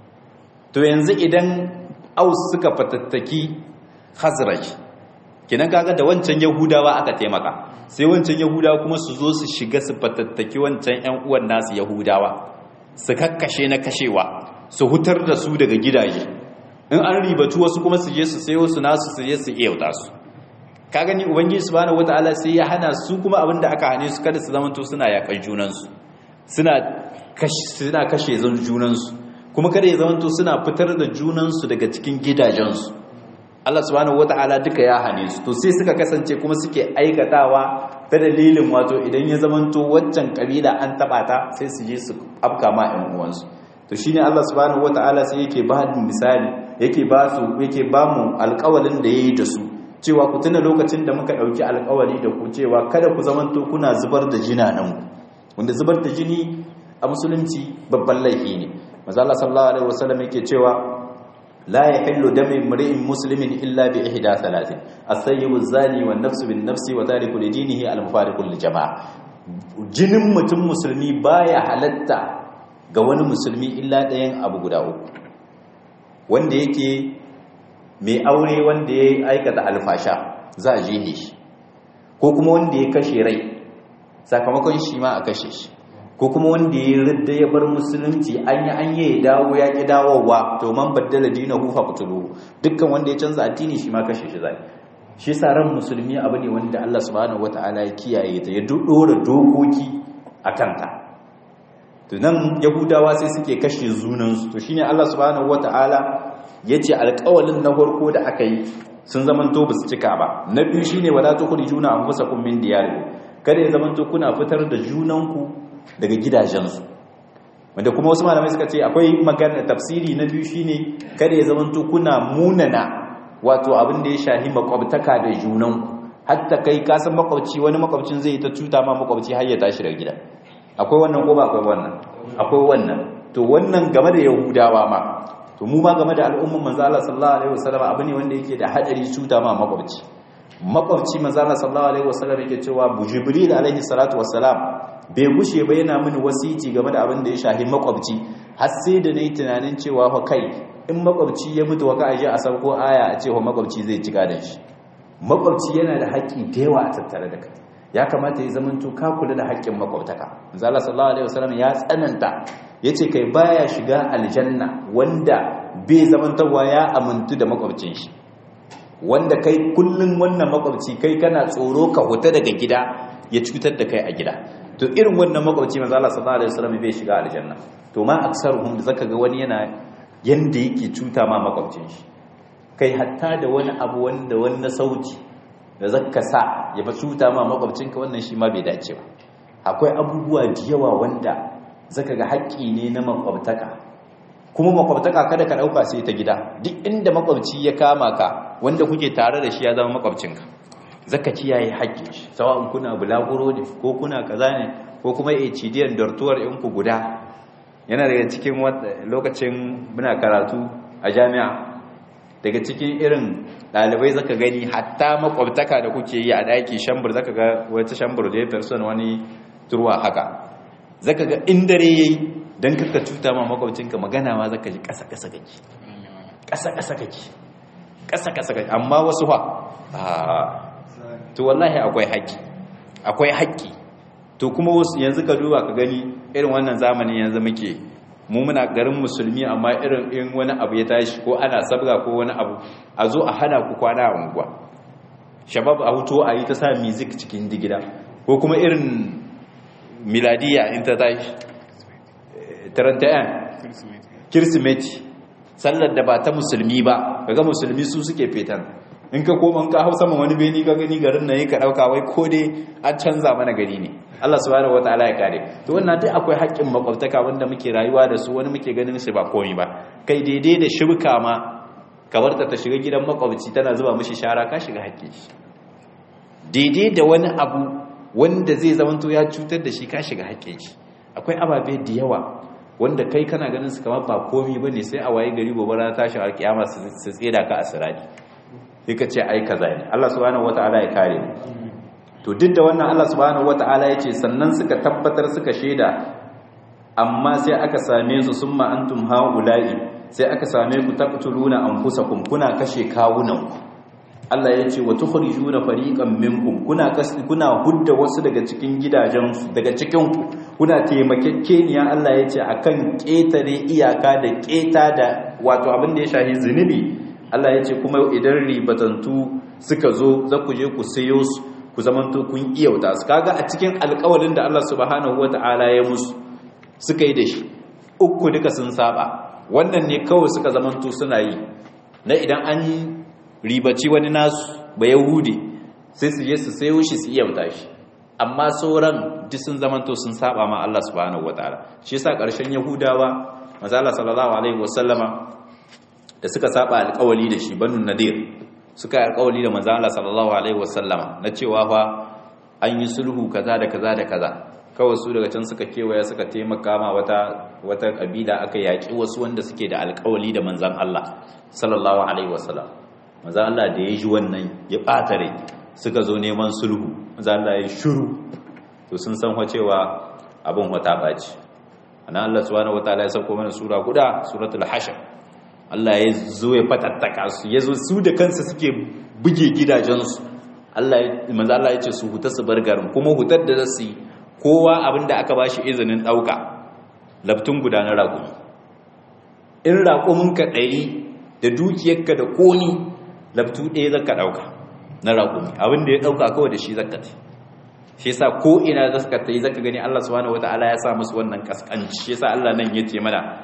S2: to yanzu idan aus suka fatattaki hazrai kinan kaga da wancan yahudawa aka taimaka sai wancan yahudawa kuma su zo su shiga su fatattaki wancan ƴan uwan nasu yahudawa su kakkashe na kashewa su hutar da su daga gidaje in an ribatu wasu kuma su je su sayo su nasu su je su iyauta su ka gani ubangiji subhanahu wataala sai ya hana su kuma abin da aka hane su kada su zamanto suna yakan junan su suna kashe suna kashe junan su kuma kada ya zamanto suna fitar da junan su daga cikin gidajen su Allah subhanahu wata'ala duka ya hane su to sai suka kasance kuma suke aikatawa ta dalilin wato idan ya zamanto waccan kabila an taba ta sai su je su afka ma ƴan uwansu to shine Allah subhanahu wata'ala sai yake ba da misali yake ba su yake ba mu alƙawalin da yayi da su cewa ku tuna lokacin da muka dauki alƙawari da ku cewa kada ku zamanto kuna zubar da jinanan ku wanda zubar da jini a musulunci babban laifi ne manzo Allah sallallahu alaihi wasallam yake cewa لا يحل دم امرئ مسلم الا باحدى ثلاث السيب الزاني والنفس بالنفس وتارك لدينه المفارق للجماعه jinin mutum musulmi baya halatta ga wani musulmi illa ɗayan abu guda uku wanda yake mai aure wanda ya aikata alfasha za a jihe shi ko kuma wanda ya kashe rai sakamakon shi ma a kashe shi ko kuma wanda ya ridda ya bar musulunci an yi an yi dawo ya ki dawowa to man baddala dinahu fa qutuluhu dukkan wanda ya canza addini shi ma kashe shi zai shi sa ran musulmi abu ne wanda Allah subhanahu wataala ya kiyaye ta ya dora dokoki akan ta to nan yahudawa sai suke kashe zunan su to shine Allah subhanahu wataala yace alƙawalin na farko da aka yi sun zamanto ba su cika ba na biyu shine wala tukhrijuna anfusakum min diyarikum kada ya zamanto kuna fitar da junanku daga gidajensu wanda kuma wasu malamai suka ce akwai magana tafsiri na biyu shine kada ya zamanto kuna munana wato abin da ya shahi makwabtaka da junanku hatta kai ka san makwabci wani makwabcin zai ta cuta ma makwabci har ya tashi daga gida akwai wannan ko ba akwai wannan akwai wannan to wannan game da yahudawa ma to mu ma game da al'umman manzo Allah sallallahu alaihi wasallam abu ne wanda yake da hadari cuta ma makwabci makwabci manzo Allah sallallahu alaihi wasallam yake cewa jibril alaihi salatu wassalam bai gushe ba yana mini wasiti game da abin da ya shahi makwabci har sai da nayi tunanin cewa fa kai in makwabci ya mutu waka aje a sauko aya a cewa makwabci zai ci gadan shi makwabci yana da haƙƙi da yawa a tattare da kai ya kamata ya zama to ka kula da haƙƙin makwabtaka manzo Allah sallallahu alaihi wasallam ya tsananta yace kai baya shiga aljanna wanda bai zamantawa ya amintu da makwabcin shi wanda kai kullun wannan makwabci kai kana tsoro ka huta daga gida ya cutar da kai a gida to irin wannan makwabci manzo Allah sallallahu alaihi wasallam bai shiga aljanna to ma aksaruhum zaka ga wani yana yanda yake cuta ma makwabcin shi kai hatta da wani abu wanda wanda sauti da zaka sa ya fa cuta ma makwabcinka wannan shi ma bai dace ba akwai abubuwa da yawa wanda zaka ga haƙƙi ne na makwabtaka kuma makwabtaka kada ka dauka sai ta gida duk inda makwabci ya kama ka wanda kuke tare da shi ya zama makwabcinka zaka kiyaye haƙƙin shi sawa'un kuna bulaguro ne ko kuna kaza ne ko kuma HDN dortuwar in ku guda yana daga cikin lokacin muna karatu a jami'a daga cikin irin ɗalibai zaka gani hatta makwabtaka da kuke yi a ɗaki shambur zaka ga wata shambur da ya person wani turwa haka zaka ga in dare yayi dan kaka cuta ma makwabcinka magana ma zaka ji ƙasa ƙasa kake ƙasa ƙasa kake ƙasa ƙasa kake amma wasu fa to wallahi akwai haƙƙi akwai haƙƙi to kuma yanzu ka duba ka gani irin wannan zamanin yanzu muke mu muna garin musulmi amma irin in wani abu ya tashi ko ana sabga ko wani abu a zo a hana ku kwana a unguwa shabab a hutu a yi ta sa music cikin digida ko kuma irin miladiya in ta tashi tarantayan kirsimeti sallar da ba ta musulmi ba kaga musulmi su suke fetan in ka koma ka hau sama wani beni ka gani garin nan yi ka dauka wai ko dai an canza mana gari ne Allah subhanahu wataala ya kare to wannan dai akwai haƙƙin makwabtaka wanda muke rayuwa da su wani muke ganin su ba komai ba kai daidai da shirka ma ka barta ta shiga gidan makwabci tana zuba mishi shara ka shiga haƙƙin shi daidai da wani abu wanda zai zamanto ya cutar da shi ka shiga haƙƙin shi akwai ababe da yawa wanda kai kana ganin su kamar ba komai bane sai a waye gari gobe rana tashi alƙiyama su tseda ka a sirari sai ka ce ai kaza ne Allah subhanahu wataala ya kare mu to duk da wannan Allah subhanahu wataala ya ce sannan suka tabbatar suka shaida amma sai aka same su summa antum haula'i sai aka same ku taqtuluna anfusakum kuna kashe kawunan Allah ya ce wa tukhrijuna fariqan minkum kuna kuna hudda wasu daga cikin gidajensu daga cikin ku kuna taimakekeniya Allah ya ce akan ketare iyaka da keta da wato abin da ya shahi zunubi Allah ya ce kuma idan ribatantu suka zo za ku je ku sayo su ku zamanto kun iyauta su kaga a cikin alƙawarin da Allah subhanahu wata'ala ya musu suka yi da shi uku duka sun saba wannan ne kawai suka zamanto suna yi na idan an ribaci wani nasu ba yahudi sai su je su sayo shi su iyauta shi amma sauran duk sun zamanto sun saba ma Allah subhanahu wata'ala shi yasa ƙarshen yahudawa manzo Allah sallallahu alaihi wasallama da suka saba alƙawali da shi banu nadir suka yi alƙawali da manzo Allah sallallahu alaihi wasallama na cewa fa an yi sulhu kaza da kaza da kaza kawai su daga can suka kewaya suka taimaka ma wata wata kabila aka yaki wasu wanda suke da alƙawali da manzon Allah sallallahu alaihi wasallam manzo Allah da ya ji wannan ya bata rai suka zo neman sulhu manzo Allah ya shiru to sun san cewa abin wata baci ana Allah subhanahu wataala ya sauko mana sura guda suratul hashr Allah ya zo ya fatattaka su ya zo su da kansu suke buge gidajensu Allah manzo Allah ya ce su huta su bar garin kuma hutar da zasu yi kowa abinda aka bashi izinin dauka labtun guda na raƙumi in raƙumin ka ɗari da dukiyarka da koni labtu ɗaya zaka dauka na raƙumi abinda ya dauka kawai da shi zaka ta shi yasa ko ina zaka ta yi zaka gani Allah subhanahu wataala ya sa musu wannan kaskanci shi yasa Allah nan yace mana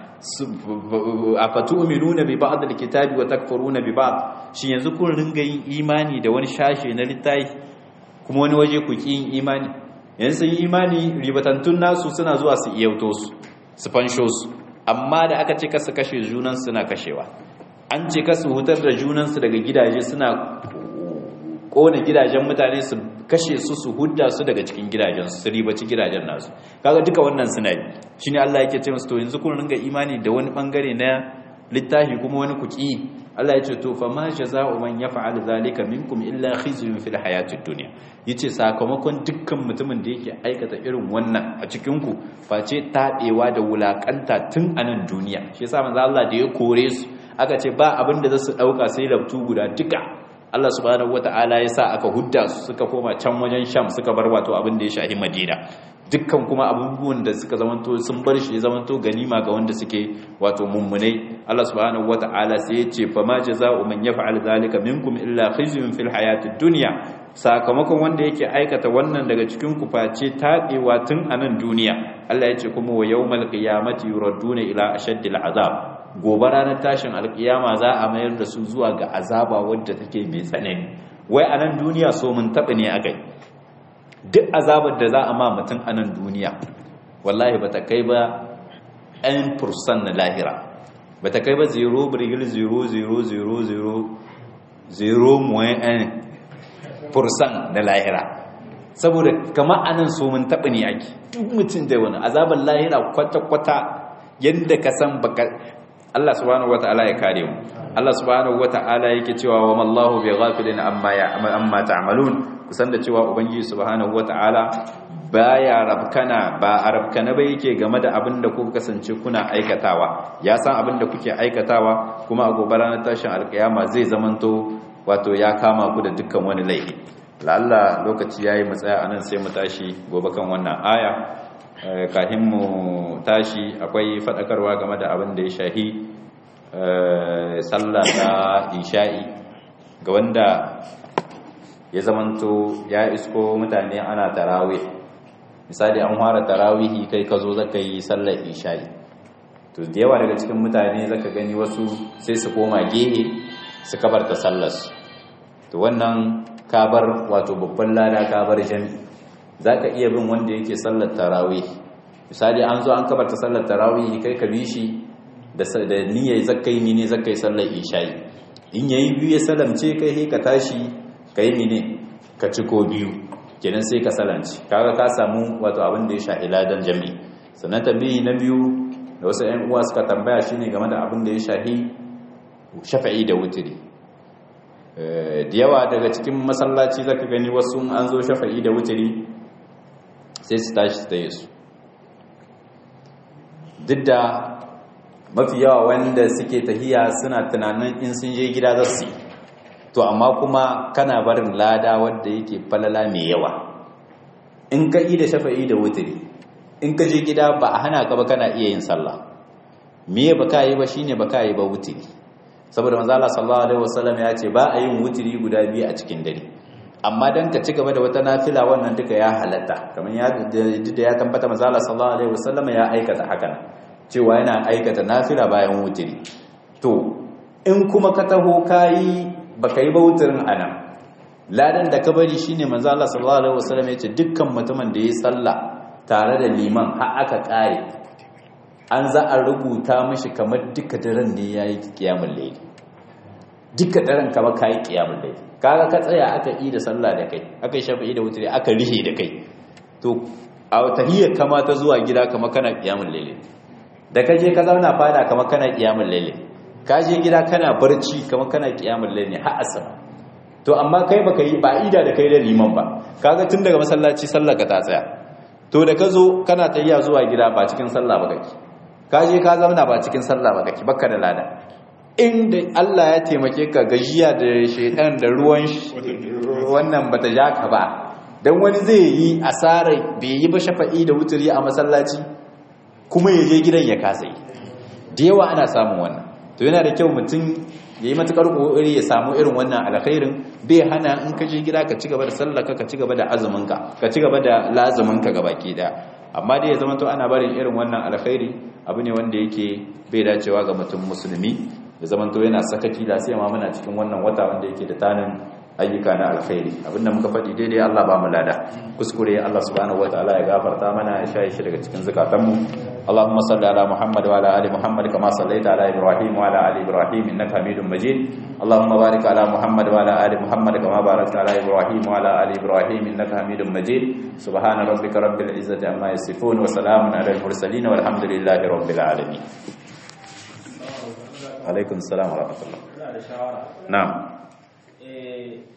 S2: afatu'minuna bi ba'd alkitabi wa takfuruna bi ba'd shi yanzu kun ringa yin imani da wani shashe na littafi kuma wani waje ku ki yin imani yanzu sun yi imani ribatantun nasu suna zuwa su iyauto su su fansho su amma da aka ce kasu kashe junan suna kashewa an ce kasu hutar da junan su daga gidaje suna kona gidajen mutane su kashe su su hudda su daga cikin gidajen su ribaci gidajen nasu kaga duka wannan suna yi shine Allah yake ce musu to yanzu kun ringa imani da wani bangare na littafi kuma wani kuki Allah ya ce to fa ma jazaa'u man yaf'al zalika minkum illa khizyun fil hayatid dunya yace sakamakon dukkan mutumin da yake aikata irin wannan a cikin ku face tabewa da wulakanta tun a nan duniya shi yasa manzo Allah da ya kore su aka ce ba abin da za su dauka sai labtu guda duka Allah subhanahu wata'ala ya sa aka hudda su suka koma can wajen Sham suka bar wato abin da ya shahi Madina dukkan kuma abubuwan da suka zamanto sun bar shi zamanto ganima ga wanda suke wato mummunai Allah subhanahu wata'ala sai ya ce fama jazaa'u man yaf'al zalika minkum illa khizyun fil hayatid dunya sakamakon wanda yake aikata wannan daga cikin ku face tabewa tun a nan duniya Allah ya ce kuma wa yawmal qiyamati yuradduna ila ashaddil azab gobe ranar tashin alkiyama za a mayar da su zuwa ga azaba wadda take mai tsanani wai a nan duniya so mun taɓa ne a gai duk azabar da za a ma mutum a nan duniya wallahi ba ta kai ba 'yan fursan na lahira bata kai ba 0.00000.1% na lahira saboda kama anan so mun taɓa ne ake duk mutum da wani azabar lahira kwata-kwata yadda ka san baka Allah subhanahu wata'ala ya kare mu Allah subhanahu wata'ala yake cewa wa mallahu bi ghafilin amma ya amma ta'malun kusan da cewa ubangiji subhanahu wata'ala baya rabkana ba arabkana ba yake game da abin da kuka kasance kuna aikatawa ya san abin da kuke aikatawa kuma a gobe ranar tashin alkiyama zai zamanto wato ya kama ku da dukkan wani laifi lalla lokaci yayi mu tsaya anan sai mu tashi gobe kan wannan aya kafin mu tashi akwai fadakarwa game da abin da ya shahi sallah ta isha'i ga wanda ya zamanto ya isko mutane ana tarawih misali an fara tarawihi kai ka zo zaka yi sallar isha'i to da yawa daga cikin mutane zaka gani wasu sai su koma gehe su kabarta sallar to wannan kabar wato babban lada kabar jami'i zaka iya bin wanda yake sallar tarawih misali an zo an kabarta sallar tarawih kai ka bi shi da da niyyar zakai mini zakai sallar isha'i in yayi biyu ya salamce kai ka tashi kai mini ka ci ko biyu kenan sai ka salanci kaga ka samu wato abin da ya shahi ladan jami'i sannan tambayi na biyu da wasu ƴan uwa suka tambaya shine game da abin da ya shahi shafa'i da wutiri da yawa daga cikin masallaci zaka gani wasu an zo shafa'i da wutiri sai su tashi su taye su duk da mafi yawa wanda suke tahiya suna tunanin in sun je gida za su yi to amma kuma kana barin lada wanda yake falala mai yawa in ka yi da shafa'i da wutiri in ka je gida ba a hana ka ba kana iya yin sallah me ba ka yi ba shine ba ka yi ba wutiri saboda manzo Allah sallallahu alaihi wasallam ya ce ba a yin wutiri guda biyu a cikin dare amma dan ka ci gaba da wata nafila wannan duka ya halatta kamar ya da ya tabbata manzo Allah sallallahu alaihi wasallam ya aikata hakan cewa yana aikata nafila bayan wutiri to in kuma ka taho kayi baka yi bautarin ana ladan da ka bari shine manzo Allah sallallahu alaihi wasallam yace dukkan mutumin da yayi sallah tare da liman har aka kare an za a rubuta mishi kamar duka daren ne yayi kiyamul layl duka daren kamar kai kiyamul layl kaga ka tsaya aka yi da sallah da kai aka yi shafi'i da wutri aka rihe da kai to a tahiyyar kama ta zuwa gida kamar kana kiyamul layl da ka je ka zauna fada kamar kana kiyamul layl ka je gida kana barci kamar kana kiyamul layl ne har asar to amma kai baka yi ba ida da kai da liman ba kaga tun daga masallaci sallar ka ta tsaya to da ka zo kana tayya zuwa gida ba cikin sallah ba kake ka je ka zauna ba cikin sallah ba kake baka da lada inda Allah ya taimake ka gajiya da shedan da ruwan wannan bata ja ka ba dan wani zai yi asarar bai yi ba shafa'i da wuturi a masallaci kuma ya je gidan ya kasa yi da yawa ana samun wannan to yana da kyau mutum ya yi matukar kokari ya samu irin wannan alkhairin bai hana in ka je gida ka ci gaba da sallaka ka ci gaba da azuminka ka ci gaba da lazuminka gabaki daya amma dai ya zama to ana barin irin wannan alkhairi abu ne wanda yake bai dacewa ga mutum musulmi ya zama to yana sakaki da sai ma muna cikin wannan wata wanda yake da tanin ayyuka na alkhairi abinda muka faɗi daidai Allah ba mu lada kuskure Allah subhanahu wataala ya gafarta mana ya shaye shi daga cikin zakatanmu اللهم صل على محمد وعلى ال محمد كما صليت على ابراهيم وعلى ال ابراهيم انك حميد مجيد اللهم بارك على محمد وعلى ال محمد كما باركت على ابراهيم وعلى ال ابراهيم انك حميد مجيد سبحان ربك رب العزه عما يصفون وسلام على المرسلين والحمد لله رب العالمين عليكم السلام ورحمه الله نعم